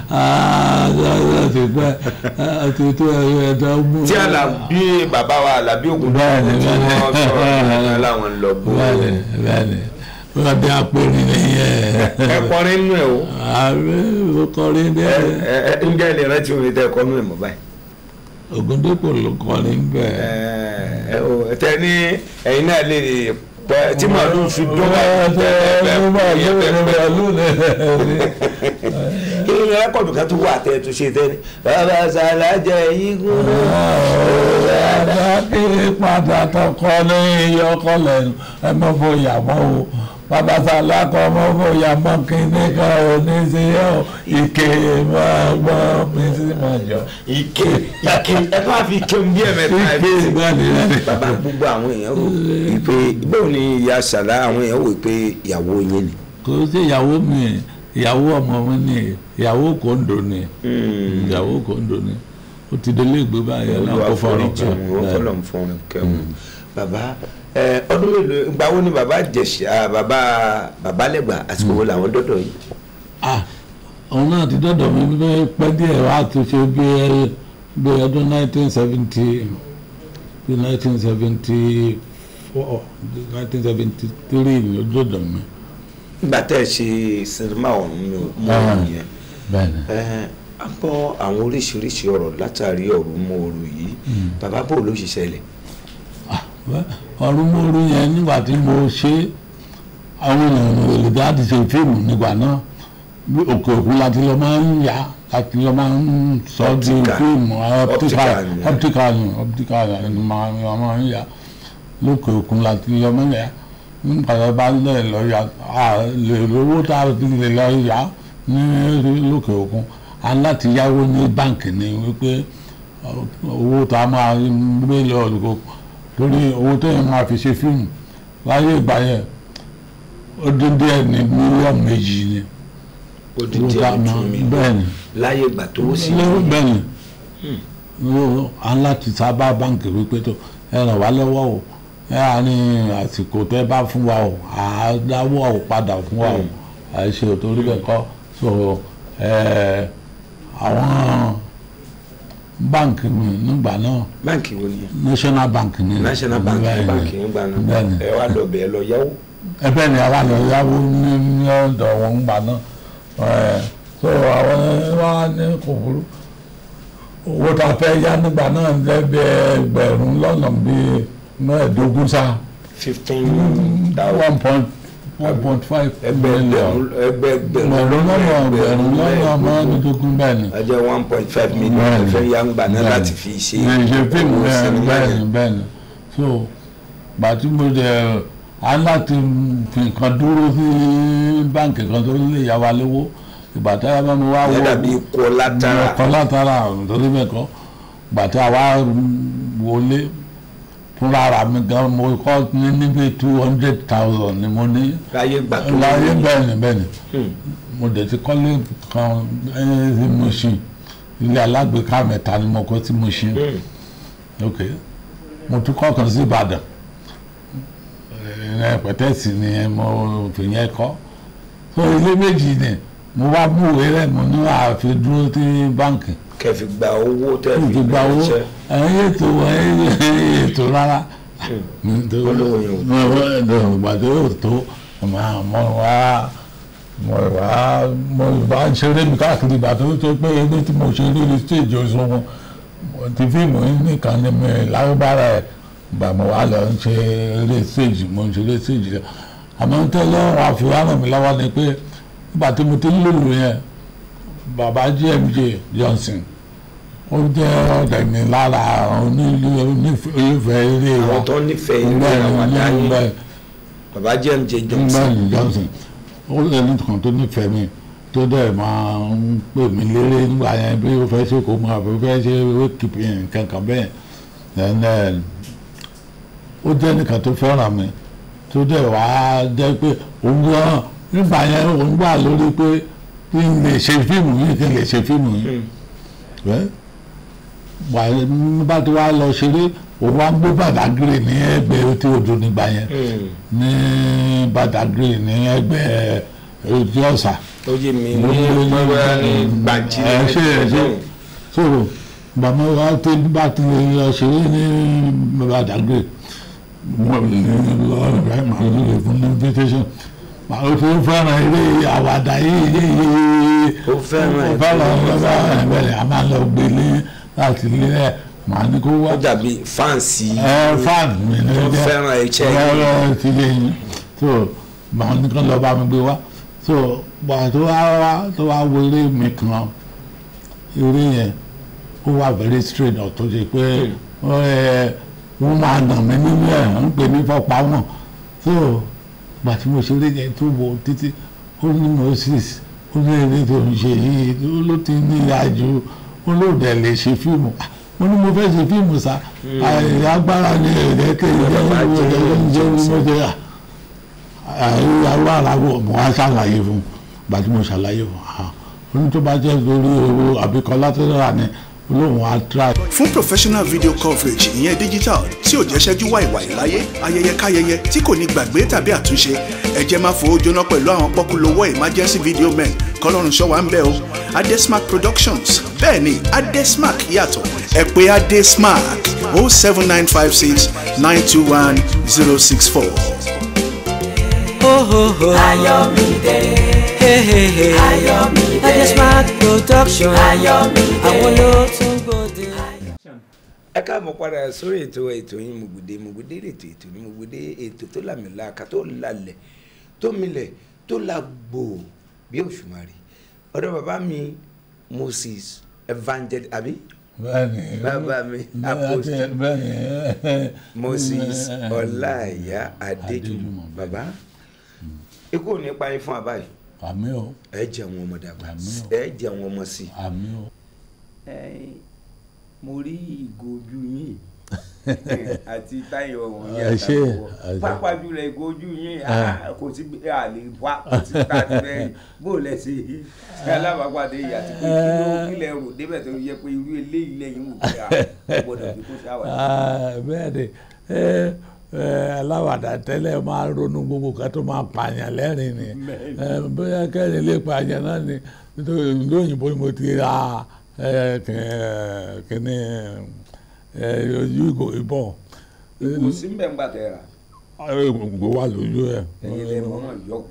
ti pẹ́ ti tó ẹ̀dá mú. tí Àlàbí bàbá wa Àlàbí Ògúndé Bẹ́ẹ̀ni, tí bẹ́ẹ̀ni. wọ́n sọ̀rọ̀ nípa láwọn lọ bó bẹ́ẹ̀ni bẹ́ẹ̀ni wọ́n bí apẹ̀rẹ̀ nìyẹn. ẹ kọrin nínú ẹ o ààrẹ ló kọrin ẹ bẹ́ẹ̀ ẹ ẹ ǹjẹ́ ilé rántí omi tẹ kọ́ nínú ẹ̀ mọ́ báyìí. Ògúndépò ló kọrin bẹ́ẹ̀. ẹ ò tẹ ní ẹ̀yin náà lè Tẹ- tí màálù fi dún ìrìn rẹ́kọ̀dù kan tó wà tẹ́ tó ṣe tẹ́ ni bàbá sàlájẹ igun náà. kí padà tọkọ ní iyọkọ lẹ́nu ẹ mọ bóyá mọ o bàbá sàlákọ mọ bóyá mọ kíní kan ò ní sí ọ ike máa gbọ́ mi sí máa jọ. ike ike ẹ bá fi ike bí ẹ mẹ́ta ẹ ike fi ìgbàlè rẹ. bàbá gbogbo àwọn èèyàn rò wípé báwo ni ìyá sàlá àwọn èèyàn wò pé ìyàwó yín ni. kò sí ìyàwó mi ìyàwó ọmọ mi ni ìyàwó kòńdó ni ìyàwó kòńdó ni ó ti délé ìgbé báyìí ẹ náà olúwa kó fọrọ foríjì wọn wọn kọlọ ń fọrùn kẹwọn bàbá ẹ ọdún mélòó ìgbà wo ni bàbá jẹ̀ṣà bàbá bàbá lẹ́gbà àsìkò wo làwọn dọ́dọ̀ yìí. ah òun náà ti dọ́dọ̀ mi bí pẹ́ díẹ̀ wá tó ṣe bí ẹ bí ọdún nineteen seventy bí nineteen seventy four nineteen seventy three ni ó dọ́dọ̀ mi. nígbà tẹ́ ẹ ṣe sinimá ọ̀hún mi ò mọ Ah. ọ̀hún yẹn bẹ́ẹ̀ni ẹ a gbọ́ àwọn oríṣiríṣi ọ̀rọ̀ látàrí ọ̀rọ̀ mọ́ ọ̀rọ̀ yìí bàbá bò ló ṣiṣẹ́ ilẹ̀. ọdún mọ́rú yẹn nígbà tí mo ṣe àwọn èèyàn olùdarí ṣe fíìmù nígbà náà bí òkè òkun láti lọ máa ń yá láti lọ máa ń sọ di Optical. fíìmù Optical optical ni. optical ni optical ni máa ń máa ń yá lókè òkun láti lọ máa ń yá nígbà tó bá lẹ̀ lọ yá a lè lówó tá a ti lè lọ yá ní lókè òkun a ní láti yáwó ní báǹkì ni wípé owó tá a máa gbé lọ lóko torí owó téèyàn máa fi ṣe fíìmù láyé ìgbà yẹn ó dín díẹ̀ ní mílíọ̀nù méjì ni odidi owó tá a ẹni máa tún mi bẹ́ẹ̀ ni láyé ìgbà tó sì lẹ́wọ́ bẹ́ẹ̀ ni ó à ń láti sábà báǹkì wípé tó ẹ ràn wá lọ́wọ́ o ẹ à ní àsìkò tẹ́ bá fún wa o à á dáwọ́ o padà fún wa o à ṣe ò torí bẹ́ẹ̀ kọ́ so ẹ àwọn báǹkì mi nígbà náà báǹkì wo ni national bank ni national bank Bẹ́ẹ̀ ni. báǹkì nígbà náà bẹ́ẹ̀ ni ẹ wá lọ bẹ́ẹ̀ lọ yáwó. ẹbẹ ni àwa lọ yáwó ní ní ọ̀dọ̀ wọn gbà náà ẹ so àwọn wa ní kò burú owó tá a fẹ́ yá nígbà náà lẹ́bi ẹgbẹ̀rún lọ́nà bíi mẹ́ẹ̀ẹ́dógún sá fifteen one thousand point one point five ẹgbẹ̀rún million ẹgbẹ̀rún ẹgbẹ̀rún lọ́nà ẹgbẹ̀rún lọ́nà mẹ́ẹ̀ẹ́dógún bẹ́ẹ̀ ni a jẹ́ one point five million Bẹ́ẹ̀ ni. ẹ̀fẹ́ yá ń gbà náà Bẹ́ẹ̀ láti ni. fi ṣe ní ṣe fíìmù owó bẹ́ẹ̀ sinimá bẹ́ẹ̀ yẹn. ni bẹ́ẹ̀ ni so gbàtí mo dẹ̀ á láti fi nǹkan dúró sí báǹkì kan tó lè yá wa lówó ìgbà tí a bá mi wá ìyẹn wọ dàbí ikú ọlátara ọkọ látara nítorí bẹ́ẹ̀ kọ́ gbàtí a wá wọlé fúnra ara mi gan mo kọ́ ní níbi two hundred thousand ni mo ní láyé gbà tó láyé wọ́n bẹ́ẹ̀ ni bẹ́ẹ̀ ni Hmm. mo dẹ̀ ti kọ́lé kan ẹ́ sí Mushin ilé alágbèéká mẹ́ta ni mo kọ́ sí Mushin ok mo tún kọ́ kan sí Ìbàdàn ẹ̀ pẹ̀tẹ́sì ni mo fi yẹn kọ́ so ilé méjì ni mo wá mú ìwé rẹ̀ mo ní àfi dúró sí báǹkì kẹfì gba owó tẹ́ kí n fi fi gba owó ránṣẹ́. ẹ̀yìn ètò ẹ̀yìn ètò rárá Olówó yẹn ò tó. ìgbà tó yóò tó mo wá mo wá mo bá ń ṣeré mi káàkiri ìgbà tó tó pé ẹni tí mo ṣe lórí stage oṣù wọn ti fíìmù yìí nìkan ni mi lágbára ẹ̀ gbà mo wá lọ ń ṣe eré stage mo ń ṣe eré stage rẹ̀ àmọ́ tẹ́lẹ̀ wọn àfihàn ràn mí lọ́wọ́ ni pé nígbà tí mo ti ń lòlò yẹn bàbá GMJ Johnson ó jẹ́ ọ̀dẹ̀ mi lára àwọn onílù onífẹ̀ẹ́ eré wa àwọn tó nífẹ̀ẹ́ ilé bẹ́ẹ̀ àwọn ni àdáyé bẹ́ẹ̀ bàbá jmj johnson bẹ́ẹ̀ni Johnson ó lẹ́nu kan tó nífẹ̀ẹ́ mi tó dẹ̀ máa ń pè mí léré nígbà yẹn bí ó fẹ́ ṣe kó mọ àbí ó fẹ́ ṣe wékìpì kankan bẹ́ẹ̀ then then ó jẹ́ nìkan tó fẹ́ràn mi tó dẹ̀ wá jẹ́ pé òun gan nígbà yẹn òun gbà lórí pé kí n lè ṣe fíìmù yìí kí n lè ṣe fíìmù yìí wẹ́ wà bá ti wá lọ ṣeré òun wá gbé Badagry ní ẹgbẹ́ tí odò nígbà yẹn ní Badagry ní ẹgbẹ́ etí ọ̀sà ó yé mi ní pẹ́wẹ́ ní gbàjí ẹ ṣe ẹ ṣe sọ̀rọ̀ bàmọ́ wa tó bá ti lè lọ ṣeré ní Badagry wọ́n lè lọ rẹ̀ máa ń lè fún invitation màá ó fún fẹ́ràn eré àwàdà yìí ó fẹ́ràn ẹ̀ fẹ́ràn ọ̀gá ẹ̀bẹ̀rẹ̀ a máa lọ gbé ní láti ilé ẹ̀ màá ní kó wá ó dàbí fáǹsì ẹ fan mi ní tó jẹ́ fẹ́ràn iṣẹ́ yìí ọ̀rọ̀ ti lè yín so màá ní kán lọ bá mi gbé wá so gbà tó wá wá tó wá wo eré mi kan eré yẹn ó wà very straight ọ̀ tó ṣe pé ẹ, wọ́n máa nà mí nínú ẹ̀ ń pè ní fọ́pá wọn so gbà tí mo ṣe eré yẹn tó wo títí ó ní Moses ó ní eré tó ń ṣe yìí ó ló ti ní ìyájú ó ló dẹ̀ lè ṣe fíìmù Ah, mo ní mo fẹ́ ṣe fíìmù sá àyè agbára ní ẹ̀ẹ́dẹ́kẹ́ ìjẹ́ ìwé ìjẹ́ ìwé ìjẹ́ ìwé àyè aláwọ̀ mo wá ṣàlàyé fún gbà tí mo ṣàlàyé fún ah oní tó bá jẹ́ lórí owó àbíkọ́ látẹ́rà ni olóhùn á try. fún professional video coverage ìyẹn digital tí ò jẹ́ ṣẹ́jú wàìwàì láyé ayẹyẹ káyẹyẹ tí kò ní gbàgbé tàbí àtúnṣe ẹ jẹ́ máa fowó jóná pẹ̀lú àwọn pọ́kúlówó emergency video men kọ́lọ́run ṣọ́ wa ń bẹ̀ o adesmark productions bẹ́ẹ̀ ni adesmark yàtọ̀ ẹ pè adesmark o seven nine five six nine two one zero six four. Oh, oh, oh. Ayọ̀mídé. Hey, hey, hey. Ayọ̀mídé. Adesmark production. Ayọ̀mídé. Àwọn ló tún gbòde. ẹ káàmọ́ padà sórí ètò ètò yín Mùgbùdé Mùgbùdé ètò ètò ní Mùgbùdé ètò tó làmìlàaka tó lalẹ̀ tó milẹ̀ tó làgbò bí òṣùmàrè ọ̀dọ̀ bàbá mi Moses Evangel àbí bẹ́ẹ̀ni bàbá mi bẹ́ẹ̀ni Apostle bẹ́ẹ̀ni Moses Ọláìyá Adéjùmọ̀ Adéjùmọ̀. bàbá ikú ò ní pa yín fún àbáyé àmì o ẹ jẹ àwọn ọmọ dàgbà Àmín o. ẹ jẹ àwọn ọmọ sí i àmì o Ẹ̀yin, mo rí ìgò ojú yín àti táyọ̀ wọn Ẹ ṣé, ẹ ṣé. pápá jùlọ ìgò ojú yín ah, kò sí bí a lè wá kò sí ká ti bẹ́ẹ̀ bó lẹ ṣe ṣe alábàápàdé yìí àti pé kí ló kílẹ̀ rò débẹ̀ tó yẹ pé irú eléyìí lẹ́yìn wò pé a gbọ́dọ̀ fi kó ṣàwàdà. Ah, bẹ́ẹ̀ni ẹ ẹ aláwàdà tẹ́lẹ̀ máa ń ronú gbogbo kan tó máa pààyàn lẹ́rìn ni ẹ bóyá kẹ́rin lè pààyàn náà ni nítorí ìlú òyìnbó ni mo ti ra ẹ kẹ- kíní ẹ ojú ìgò ìbọn kò sí mbẹ́ ńgbà tẹ̀ ra gbogbo wà lójú ẹ. ẹ̀yin lẹ́ mọ́ mọ́ yọkú.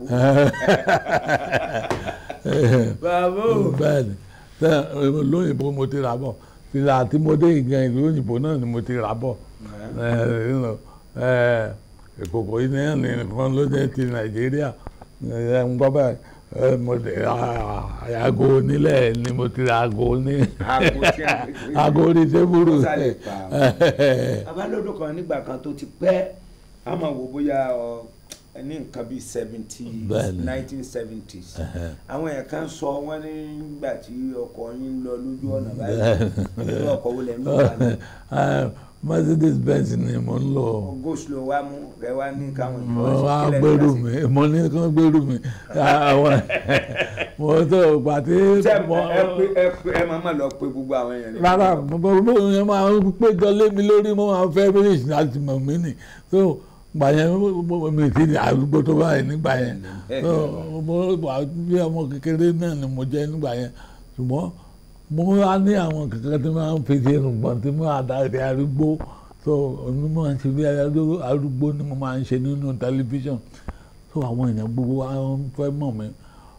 bàbá o bẹ́ẹ̀ni tẹ lóyìnbó mo ti rà bọ̀ fìlà tí mo dé ìgbà ìlú òyìnbó náà ni mo ti rà bọ̀ ẹ you know, ẹ, ìkòkò yìí náà ní nǹkan ló jẹ́ ti nàìjíríà ẹ ń gbọ́ bẹ́ẹ̀ ẹ, mo ti ra aago onílẹ̀ ni mo ti ra aago ní Aago tí a- aago orí tébùrù Ó sálẹ̀ pa. abálòdò kan nígbà kan tó ti pẹ́ a máa wò bóyá ọ ní nǹkan bíi seventy Bẹ́ẹ̀ni. nineteen seventies àwọn èèyàn kan sọ wọ́n ní nígbà tí ọkọ̀ yín lọ lójú ọ̀nà báyìí irú ọkọ̀ wo lẹ̀ ń lò wá ní Ẹ, Mercedes Benz ni mo ń lò goslo wa mú rẹ wá ní káwọn mo ìfọwọ́sí wá kílẹ̀ gbèrú nígbà mi mo ní kán gbèrú mi àwọn mo tó pàtí tí ẹ pé ẹ pé ẹ máa má lọ pé gbogbo àwọn èèyàn ní rárá bó yẹn máa ń péjọ lé mi lórí mo máa fẹ́ finish láti mọ̀ mí nì so gbà yẹn mo- mi ti di arúgbó tó báyìí nígbà yẹn so mo wà bí ọmọ kékeré náà ni mo jẹ́ nígbà yẹn ṣùgbọ́n mo wá ní àwọn kankan tí wọ́n fi ṣe irùngbọ̀n tí mo àdáyé arúgbó so òní mo máa ń ṣe bí arú- arúgbó ni mo máa ń ṣe nínú tẹlifíṣàn so àwọn èèyàn gbogbo wa ń fẹ́ mọ̀ mí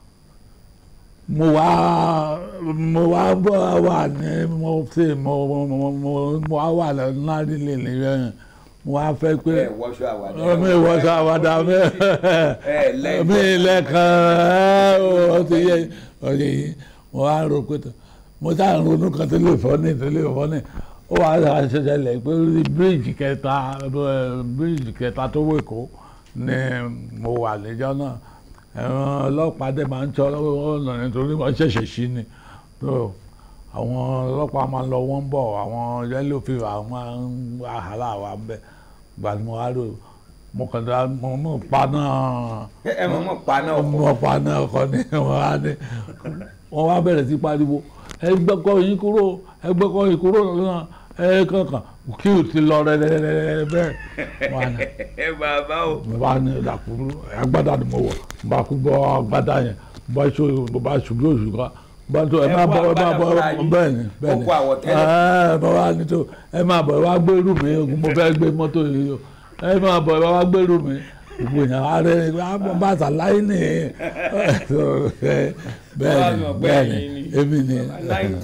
mo wá mo wá bọ́ wà ní mo ṣe mo mo mo mo mo wá wà lárí lè lè yẹn mo wá fẹ́ pé ẹ wọṣọ àwàdà mi ìwọ̀sọ̀ àwàdà mi ẹ lẹ́yìn mi lẹ́ẹ̀kan ẹ ó ti yẹ ọ̀yẹ́ yìí mo wá rò pé tó mo sá ń ronú kan tó lè fọ́ ní tó lè fọ́ ní ó wà á ṣẹ̀ṣẹ̀ lẹ̀ pé orí bíríìjì kẹta ẹ, bíríìjì kẹta tó wọ Èkó ni mo wà níjọ́ náà ẹ̀wọ̀n ọlọ́pàá dẹ̀ máa ń tọ́ ọ̀nà nítorí wọ́n ṣẹ̀ṣẹ̀ sí ni tó àwọn ọlọ́pàá máa ń lọ wọ́n ń bọ̀ àwọn yellow fever máa ń wàhálà wa ń bẹ̀ gbàdúrà mo wá rò mo kàn dá mo mọ̀ pa náà ẹ mọ̀ mọ̀ pa náà ọkọ̀ ọmọ ọ̀pá náà kọ́ ni wọ́n á ní wọ́n wá bẹ̀rẹ̀ sí pariwo ẹgbẹ́kọ̀ yín kúrò ẹgbẹ́kọ̀ yín kúrò lọ́nà ẹ kankan kí o ti lọ rẹ́rẹ́rẹ́rẹ́ bẹ́ẹ̀ wọ́n á ní ẹ bàbá o mo bá ní ìdàkúrú agbádá ni mo wọ̀ mo bá kú bọ́ agbádá yẹn mo bá ṣe mo bá ṣubú oṣù kan bá tó ẹ Ẹ má kó bọ̀ ẹ má agbádá bọ̀ fúnra yín. bẹ́ẹ̀ ni bẹ́ẹ̀ ni Ó kó àwọ̀tẹ́lẹ̀. ẹ bá wà ní tó ẹ má bọ̀ ẹ wá gbérù mi mo fẹ́ gbé mọ́tò yìí o ẹ má bọ̀ ẹ wá gbérù mi gbogbo yẹn wá rẹ ẹ bá sàlàyé ni bẹ́ẹ̀ ni bẹ́ẹ̀ ni èmi ni nineteen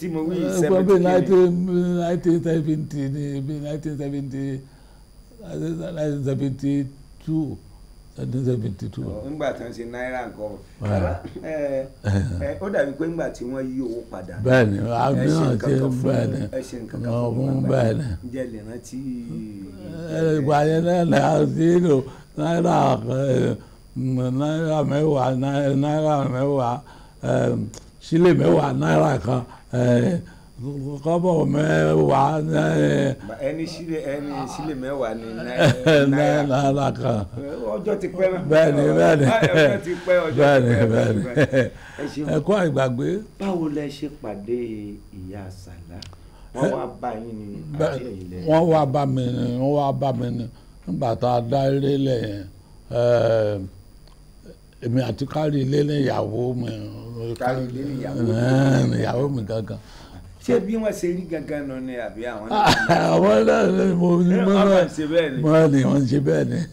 tí mo wí Ẹ, seventy bí kìíní. nineteen nineteen seventy ni bí nineteen seventy nineteen seventy two nineteen seventy two. nígbà tí wọ́n ṣe náírà nǹkan Ah. bàbá ẹ ẹ ó dàbí pé nígbà tí wọ́n yí owó padà bẹ́ẹ̀ni ẹ àmì ṣe náà nǹkan ṣe kan fún bẹ́ẹ̀ni ẹ ṣe nǹkan kan wọn fún fún wọn bẹ́ẹ̀ni. ǹjẹ́ lè rántí ìgbà yẹn náà là á sí lò náírà ẹ, m, náírà mẹ́wàá náírà náírà mẹ́wàá ẹ, sílè mẹ́wàá náírà kan ẹ, kọ́bọ̀ mẹ́wàá ẹ, ẹni sílẹ̀ ẹni sílẹ̀ mẹ́wàá ni náírà náírà kan. ọjọ́ ti pẹ́ náà bẹ́ẹ̀ni bẹ́ẹ̀ni ọjọ́ ti pẹ́ ọjọ́ ti bẹ́ẹ̀ni pẹ́ bẹ́ẹ̀ni ẹ ṣeun ẹ̀kọ́ àìgbàgbé báwo lẹ ṣe pàdé ìyá sàlá wọ́n wá bá yín ní àti ẹ̀yìn lẹ wọ́n wá bá mi ni wọ́n wá bá mi ni nígbà tá a dá ilé lẹ̀ yẹn ẹ̀, èmi àti kárí ilé ní ìyàwó mi Kárí ilé ní ìyàwó. ẹ̀, ní ìyàwó mi gangan ṣé bí wọ́n ṣe rí gangan nù ni àbí àwọn náà àwọn náà ni mo ní Ẹ, mo wọ́n náà máa ń ṣe bẹ́ẹ̀ ni. wọ́n ní wọ́n ń ṣe bẹ́ẹ̀ ni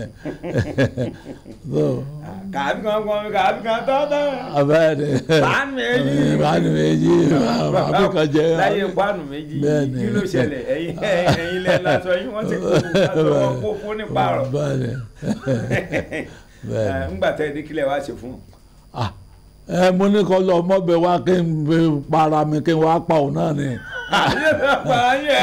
so kàbí kan kan kàbí kan tọ́tọ́ abẹ́ẹ̀ ni Pàánù méjì. pàánù méjì àbí kan jẹ́ láyé pàánù méjì Bẹ́ẹ̀ni. kí ló ṣẹlẹ̀ ẹ̀yin ẹ̀yin lẹ lásọ yín wọ́n ti kó aṣọ wọn kó fún ní pààrọ̀ bẹ́ẹ̀ ni bẹ́ẹ̀ ni. ńgbà tẹ́ ẹ dé kílẹ̀ wá ṣe fún un. Ah, ẹ mo ní kọ́ lọ mọ́bẹ̀ wá kí n bẹ para mi kí n wá pa òun náà ni. àyè náà pa ayé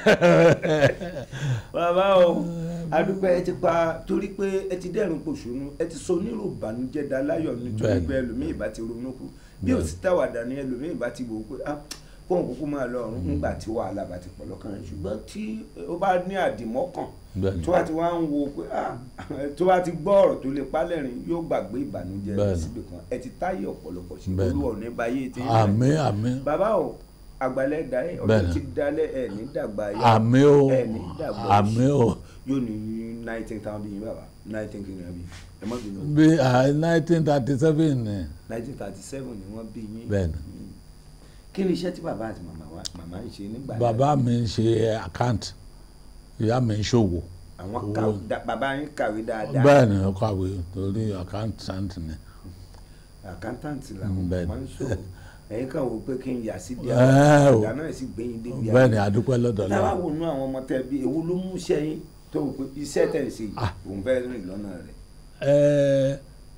bàbá o adúpẹ́ ẹ ti pa torí pé ẹ ti dẹ́rùn pòṣónú ẹ ti sọ onírò ìbànújẹ́ da láyọ̀ nítorí Bẹ́ẹ̀ni. pé ẹlòmíì bá ti ronú kú bí ò sí táwàdà ni ẹlòmíì bá ti wò ó pé ah kóhùn kúkú máa lọ ọ̀run nígbà tí wàhálà bá ti pọ̀ lọ́kàn rẹ̀ ṣùgbọ́n tí ó bá ní àdìmọ́kàn Bẹ́ẹ̀ni. tó bá ti wá ń wo pé ah tó bá ti gbọ́ ọ̀rọ̀ tó lè pálẹ̀rìn yóò gbàgbé ìbànújẹ́ rẹ̀ Bẹ́ẹ̀ni. síbi kan ẹ ti táyé ọ̀pọ̀lọpọ̀ sí Bẹ́ẹ̀ni. olúwa ò ní báyé tí àmì àmì bàbá o àgbàlẹ̀ dá ẹ ọjọ́ Bẹ́ẹ̀ni. ti dalẹ̀ ẹ ní dàgbà yá àmì o ẹ ní dàgbà àmì o yóò ní nineteen thousand bíi bàbá nineteen kìnìún bí ẹ má bínú bí nineteen thirty seven ni nineteen thirty seven ni wọ́n bí yín Bẹ́ẹ̀ni. kí ni iṣẹ́ tí bàbá àti màmá wa màmá ń ṣe nígbà náà? bàbá mi ń ṣe account ìyá mi ń ṣòwò àwọn owó. kàwé dá- bàbá yín kàwé dáadáa bẹ́ẹ̀ ni ó kàwé torí accountant ni. accountant làwọn Bẹ́ẹ̀ni. máa ń ṣòwò ẹ̀yin kan wò pé kí n yà sí díẹ̀ Ẹ o. ìyá náà sì gbé yín débi bẹ́ẹ̀ ni adúpẹ́ lọ́dọ̀ táwa lọ́wọ́ wò nú àwọn ọmọ tẹ bí ewu ló mú iṣẹ́ yín tó wò pé iṣẹ́ tẹ̀ ń ṣe yìí Ah. òun fẹ́ rìn lọ́nà rẹ̀ ẹ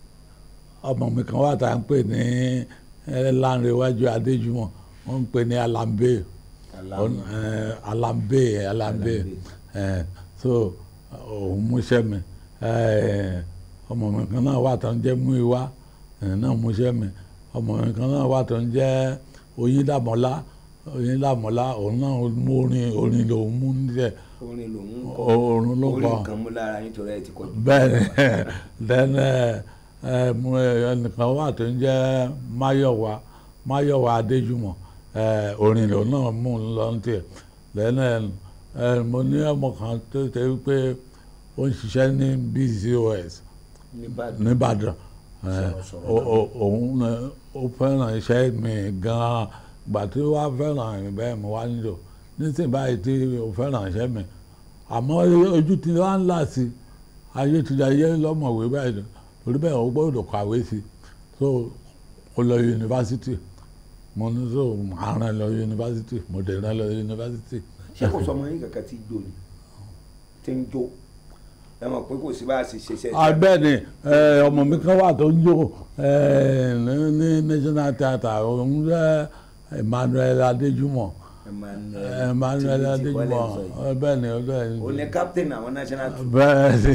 ọmọ mi kan wà tá à ń pè ní ẹ, Lánrewájú Adéjùmọ̀ wọ́n ń pè ní Alambe Alambe. Ọ̀n- ẹ, Alambe Alambe ẹ, so òun múṣẹ́ mi ẹ, ọmọ mi kan náà wà tó ń jẹ́ Múìwá ẹ, náà múṣẹ́ mi ọmọ mi kan náà wà tó ń jẹ́ Oyíndàmọ́lá Oyíndàmọ́lá òun náà mú orin orin lòun mú nílẹ̀ orin lòun ń kọ orin ló orin kọ kan mú lára yín torí ẹ ti kọjú. bẹ́ẹ̀ni then ẹ ẹ mo ẹnìkan wà tó ń jẹ́ Máyọ̀wá Máyọ̀wá Adéjùmọ̀ ẹ orin lòun náà mú un lọ ní tiẹ̀ then ẹ ẹ mo ní ọmọ kan tó ṣe wípé ó ń ṣiṣẹ́ ní BCOS nìbàdàn nìbàdàn ẹ Sọ̀rọ̀sọ̀rọ̀ o- o- òun ẹ, ó fẹ́ràn iṣẹ́ mi gan-an gbà tí ó wá fẹ́ràn mi bẹ́ẹ̀ mo wá nílò nísìnyí báyìí tí ó fẹ́ràn iṣẹ́ mi àmọ́ ojú ti wá ń là sí ayé ti di ayé lọ́mọ̀wé báyìí torí bẹ́ẹ̀ ó gbọ́dọ̀ kàwé sí so ó lọ yunifásitì mo ní so màá rán lọ yunifásitì mo dẹ̀ rán lọ yunifásitì. ṣé kò sọmọ yín kankan tí jó ni tí ń jó ẹ mọ̀ pé kò sí bá a ṣe ṣe ṣe. abẹ́ni ọmọ mi kan wà tó ń jó eh, ní ní national theatre òun jẹ́ Emmanuel Adéjùmọ̀ Emmanuel Adéjùmọ̀ eh, bẹ́ẹ̀ni bẹ́ẹ̀ni o ní captain àwọn national team. bẹ́ẹ̀ni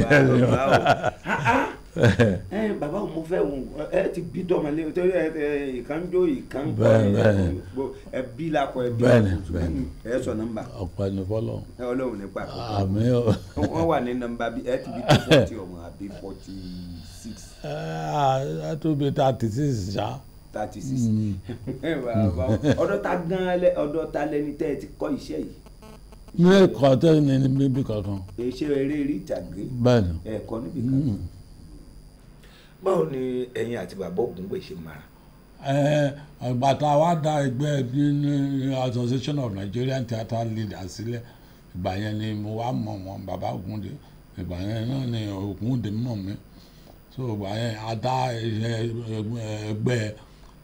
ẹ bàbá òun mo fẹ́ òun ẹ ti bí tọmọlé torí ẹ ẹ ìkan jó ìkan gbọ́ Bẹ́ẹ̀ni, bẹ́ẹ̀ni. ẹ bí lakọ ẹ bí Bẹ́ẹ̀ni, lakọ. bẹ́ẹ̀ni. ẹ sọ nọ́mbà ọ̀pọ̀ ẹni fọlọ́ ẹ ọlọ́run nípa àmì ọ̀ wọ́n wà ní nọ́mbà bí ẹ ti bí tó forty ọmọ àbí forty six ẹ tóbi thirty six ṣá thirty six ọ̀dọ̀ ta gan lẹ ọ̀dọ̀ ta lẹni tẹ́ ẹ ti kọ́ iṣẹ́ yìí ní ẹ̀kọ́ tẹ́ ní ní bíbí kankan iṣẹ́ eré eré ìtàgé bẹ́ẹ̀ni ẹ̀kọ́ níbi kan báwo ni ẹ̀yin àti bàbá Ògúngbè ṣe mara ẹ ìgbà tá a wá dá ẹgbẹ́ ní ní association of Nigerian theatre leaders sílẹ̀ ìgbà yẹn ni mo wá mọ̀ wọn bàbá Ògúndé ìgbà yẹn náà ni Ògúndé mọ̀ mí so ìgbà yẹn a dá iṣẹ́ ẹgbẹ́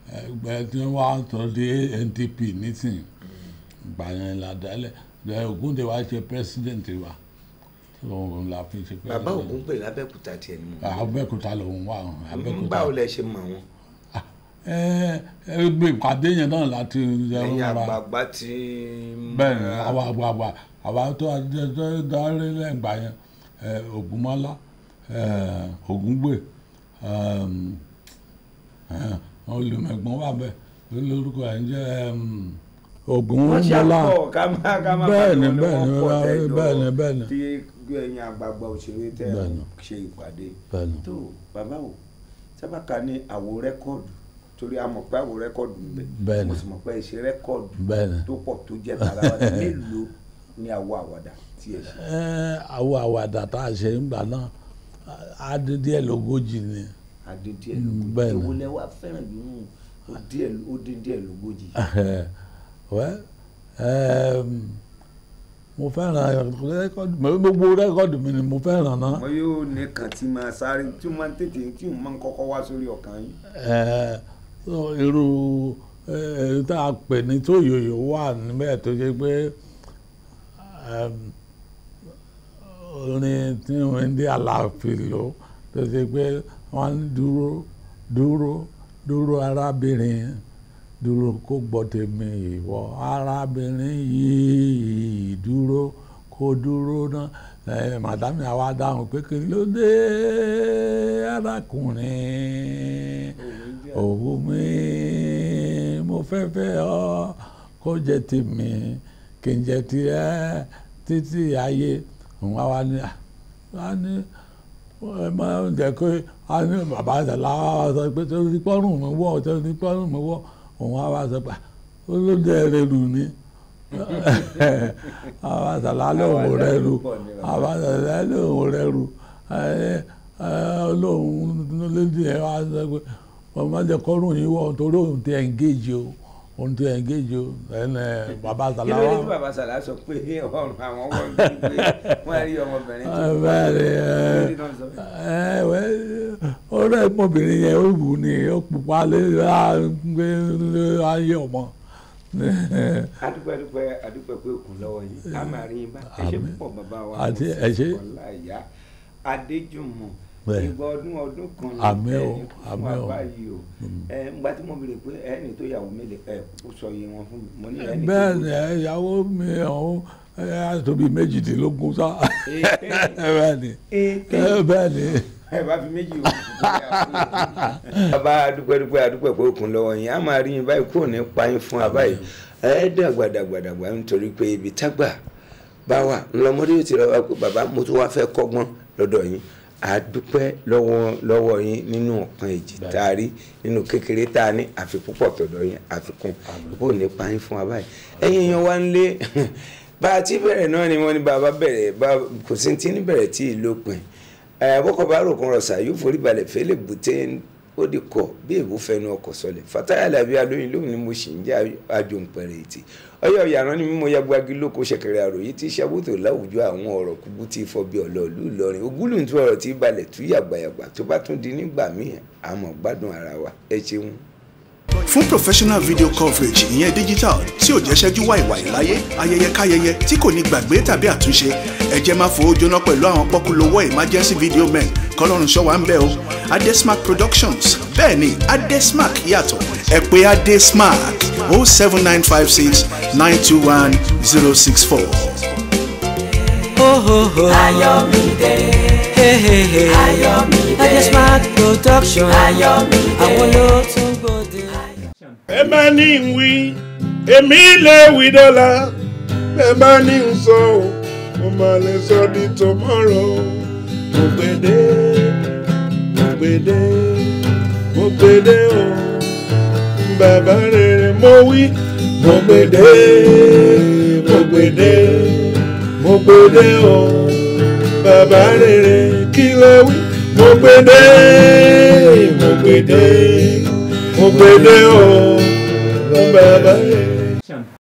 ẹgbẹ́ tí wọ́n wá sọ di NDP nísìnyí ìgbà yẹn la dálẹ̀ ẹ Ògúndé wa ṣe president wa tó òun la fi ṣe president. bàbá ògún pè lábẹ́kúta tiẹ̀ ni mo Abẹ́òkúta lòun wà hàn Abẹ́òkúta. báwo lẹ ṣe mọ̀ wọn ẹ ẹ gbé ìpàdé yẹn náà láti ẹ ẹ̀yin rọra àgbààgbà tí bẹ́ẹ̀ ni àwa àgbààgbà àwa tó tó darí lẹ́gbà yẹn ẹ Ògúnmọ́lá ẹ Ògúngbè ẹm, ẹ, olùmẹ̀gbọ́n wà bẹ́ẹ̀ lórúkọ ẹ̀ ń jẹ́ ẹm, wọ́n Ògúnmọ́lá ṣàpọ̀ ká má ká má Bẹ́ẹ̀ ni, pariwo bẹ́ẹ̀ wọ́n ni, pọ̀ tẹ́ bẹ́ẹ̀ ni, lọ bẹ́ẹ̀ ni. tí ẹ̀yin àgbààgbà òṣèré tẹ́ Bẹ́ẹ̀ ni. ṣe ìpàdé bẹ́ẹ̀ ni. tó bàbá o sábàkà ní àwo rẹ́kọ̀dù torí a mọ̀ pé àwo rẹ́kọ̀dù ń bẹ Bẹ́ẹ̀ ni. mo sì mọ̀ pé ẹ ṣe rẹ́kọ̀dù bẹ́ẹ̀ ni. tó pọ̀ tó jẹ́ tara wa mélòó ni àwo àwàdà tí ẹ ṣe. ẹ àwọn àwàdà tá a ṣe ń gbà náà á dín díẹ̀ lógójì ni adé díẹ̀ Mm, lógójì bẹ́ẹ̀ ni. èwo lẹ wá fẹ́ràn jù nù ó díẹ̀ ó dín díẹ̀ lógójì. wẹ́ ẹm, mo fẹ́ràn rẹ́kọ́dù mi gbogbo rẹ́kọ́dù mi ni mo fẹ́ràn náà mo yóò ní kàn tí máa sáré tí máa ń tètè tí mo máa ń kọ́kọ́ wá sórí ọkàn yín. ẹ so irú ẹ èyí tá a pè ní tó yòyò wà níbẹ̀ tó ṣe pé ẹm, orin tí wọ́n ń dé aláàfin lò tó ṣe pé wọ́n ń dúró dúró dúró arábìnrin dúró kó gbọ́ tèmi ìwọ arábìnrin yìí dúró kó dúró náà ẹ màdámì àwa dáhùn pé kí ló dé arákùnrin òwú mi mo fẹ́ fẹ́ ọ kó jẹ́ tèmi kí n jẹ́ tiẹ̀ títí ayé òun àwa ni àwa ni ẹ máa ń jẹ́ pé a ní bàbá àtàlà wa sọ pé tó ti pọ́nrún mi wọ̀ tó ti pọ́nrún mi wọ̀ òun àwa sọ pé ó ló dé rẹ lù ní àwọn àtàlà lóhùn rẹ lù àwọn àtàlà lóhùn rẹ lù olóhùn lójú ẹ wá sọ pé wọ́n máa jẹ́ kọ́rùn yín wọ̀ torí òun ti engage o òun ti engage o ẹnẹ bàbá kí àtàlà ló dé wa tí bàbá sàlá sọ pé ọrùn àwọn wọ̀ ní pé wọ́n rí ọmọbìnrin tó bẹ́ẹ̀ ni ẹ Kí ló ń sọ bẹ́ẹ̀? ẹ wẹ́ ọ̀rẹ́ ọmọbìnrin yẹn ó wù ní ó pupa lé gbé ayé ọmọ. adúpẹ́ adúpẹ́ adúpẹ́ pé òkun lọ́wọ́ yìí a máa rí yín bá ẹ ṣe Àmín. púpọ̀ bàbá wa Àti Moses ẹ ṣé. Ọláìyá Adéjùmọ̀ Bẹ́ẹ̀. ìgbà ọdún ọdún kan ní Àmín o, ẹni fún àmín o. wa báyìí o ẹ ńgbà tí mo béèrè pé ẹni tó yàwó mélòó ẹ kó sọ iye wọn fún mi mo ní ẹni tó bẹ́ẹ̀ ni ẹ, ìyàwó mi ọ̀hún ẹ á tó bí méjìdínlógún sá bẹ́ẹ̀ ni Èké. ẹ, bẹ́ẹ̀ ni ẹ bá fi méjì òkú tó yà fún mi. bàbá adúpẹ́ dúpẹ́ adúpẹ́ pé òkun lọ́wọ́ yín a máa rí yín báyìí kúrò ní payín fún wa báyìí ẹ dàgbà dàgbà dàgbà nítorí pé ibi tágbà bá wà ńlọmọdé yóò ti rọ wá pé bàbá mo tún wá fẹ́ kọ́gbọ́n lọ́dọ̀ yín adúpẹ́ lọ́wọ́ lọ́wọ́ yín nínú ọ̀kan èjì tá a rí nínú kékeré tá a ní àfikún pọ̀ tọ̀dọ̀ yín àfikún kúrò ní payín fún wa báyìí ẹ̀yin yan wá ń lé bá a ti bẹ̀rẹ̀ náà ni wọ́n ní bàbá bẹ̀rẹ̀ bá kò sí ti ní bẹ̀rẹ̀ tí ì lópin ẹ bọ́kọ̀ bá rògùn rọ̀ṣà yóò forí balẹ̀ fẹ́lẹ̀ bùtẹ́ ó di kọ̀ bí èbó fẹnu ọkọ̀ sọlẹ̀ fataya làbí alóyin lóhùn ni mo sì ń jẹ́ àjò ńpẹ̀rẹ̀ ètì ọyọ ìyàrá ni mímọ yagbagi lóko ṣẹ̀kẹ̀rẹ̀ àròyé tí ṣàbùtò láwùjọ àwọn ọ̀rọ̀ kúkú tí fọ́ bí ọlọ́ọ̀lù Ìlọrin ogúlùntú ọ̀rọ̀ tí balẹ̀ tú yàgbàyàgbà tó bá tún di nígbà míì àmọ́ gbádùn ara wa ẹ ṣeun. fún professional video coverage ìyẹn digital tí ò jẹ́ ṣẹ́jú wàìwàì láyé ayẹyẹ káyẹyẹ tí kò ní gbàgbé tàbí àtúnṣe ẹ jẹ́ máa fowó jóná pẹ̀lú àwọn pọ́kúlówó emergency video men kọ́lọ́run ṣọ́ wa ń bẹ̀ o adesmark productions bẹ́ẹ̀ ni adesmark yàtọ̀ ẹ pè adesmark o seven nine five six nine two one zero six four. Oh, oh, oh. Ayọ̀mídé, Hey, hey, hey. Ayọ̀mídé, Adesmark production. Ayọ̀mídé. Àwọn ló tún gbòde. ẹ bá ní ń wí èmi lè wí dọ́là ẹ bá ní ń sọ ọ́ mo máa lè sọ di tomorrow mo gbèdé mo gbèdé mo gbèdé o bàbá rere mo wí mo gbèdé mo gbèdé mo gbèdé o bàbá rere kí lè wí mo gbèdé mo gbèdé mo gbèdé o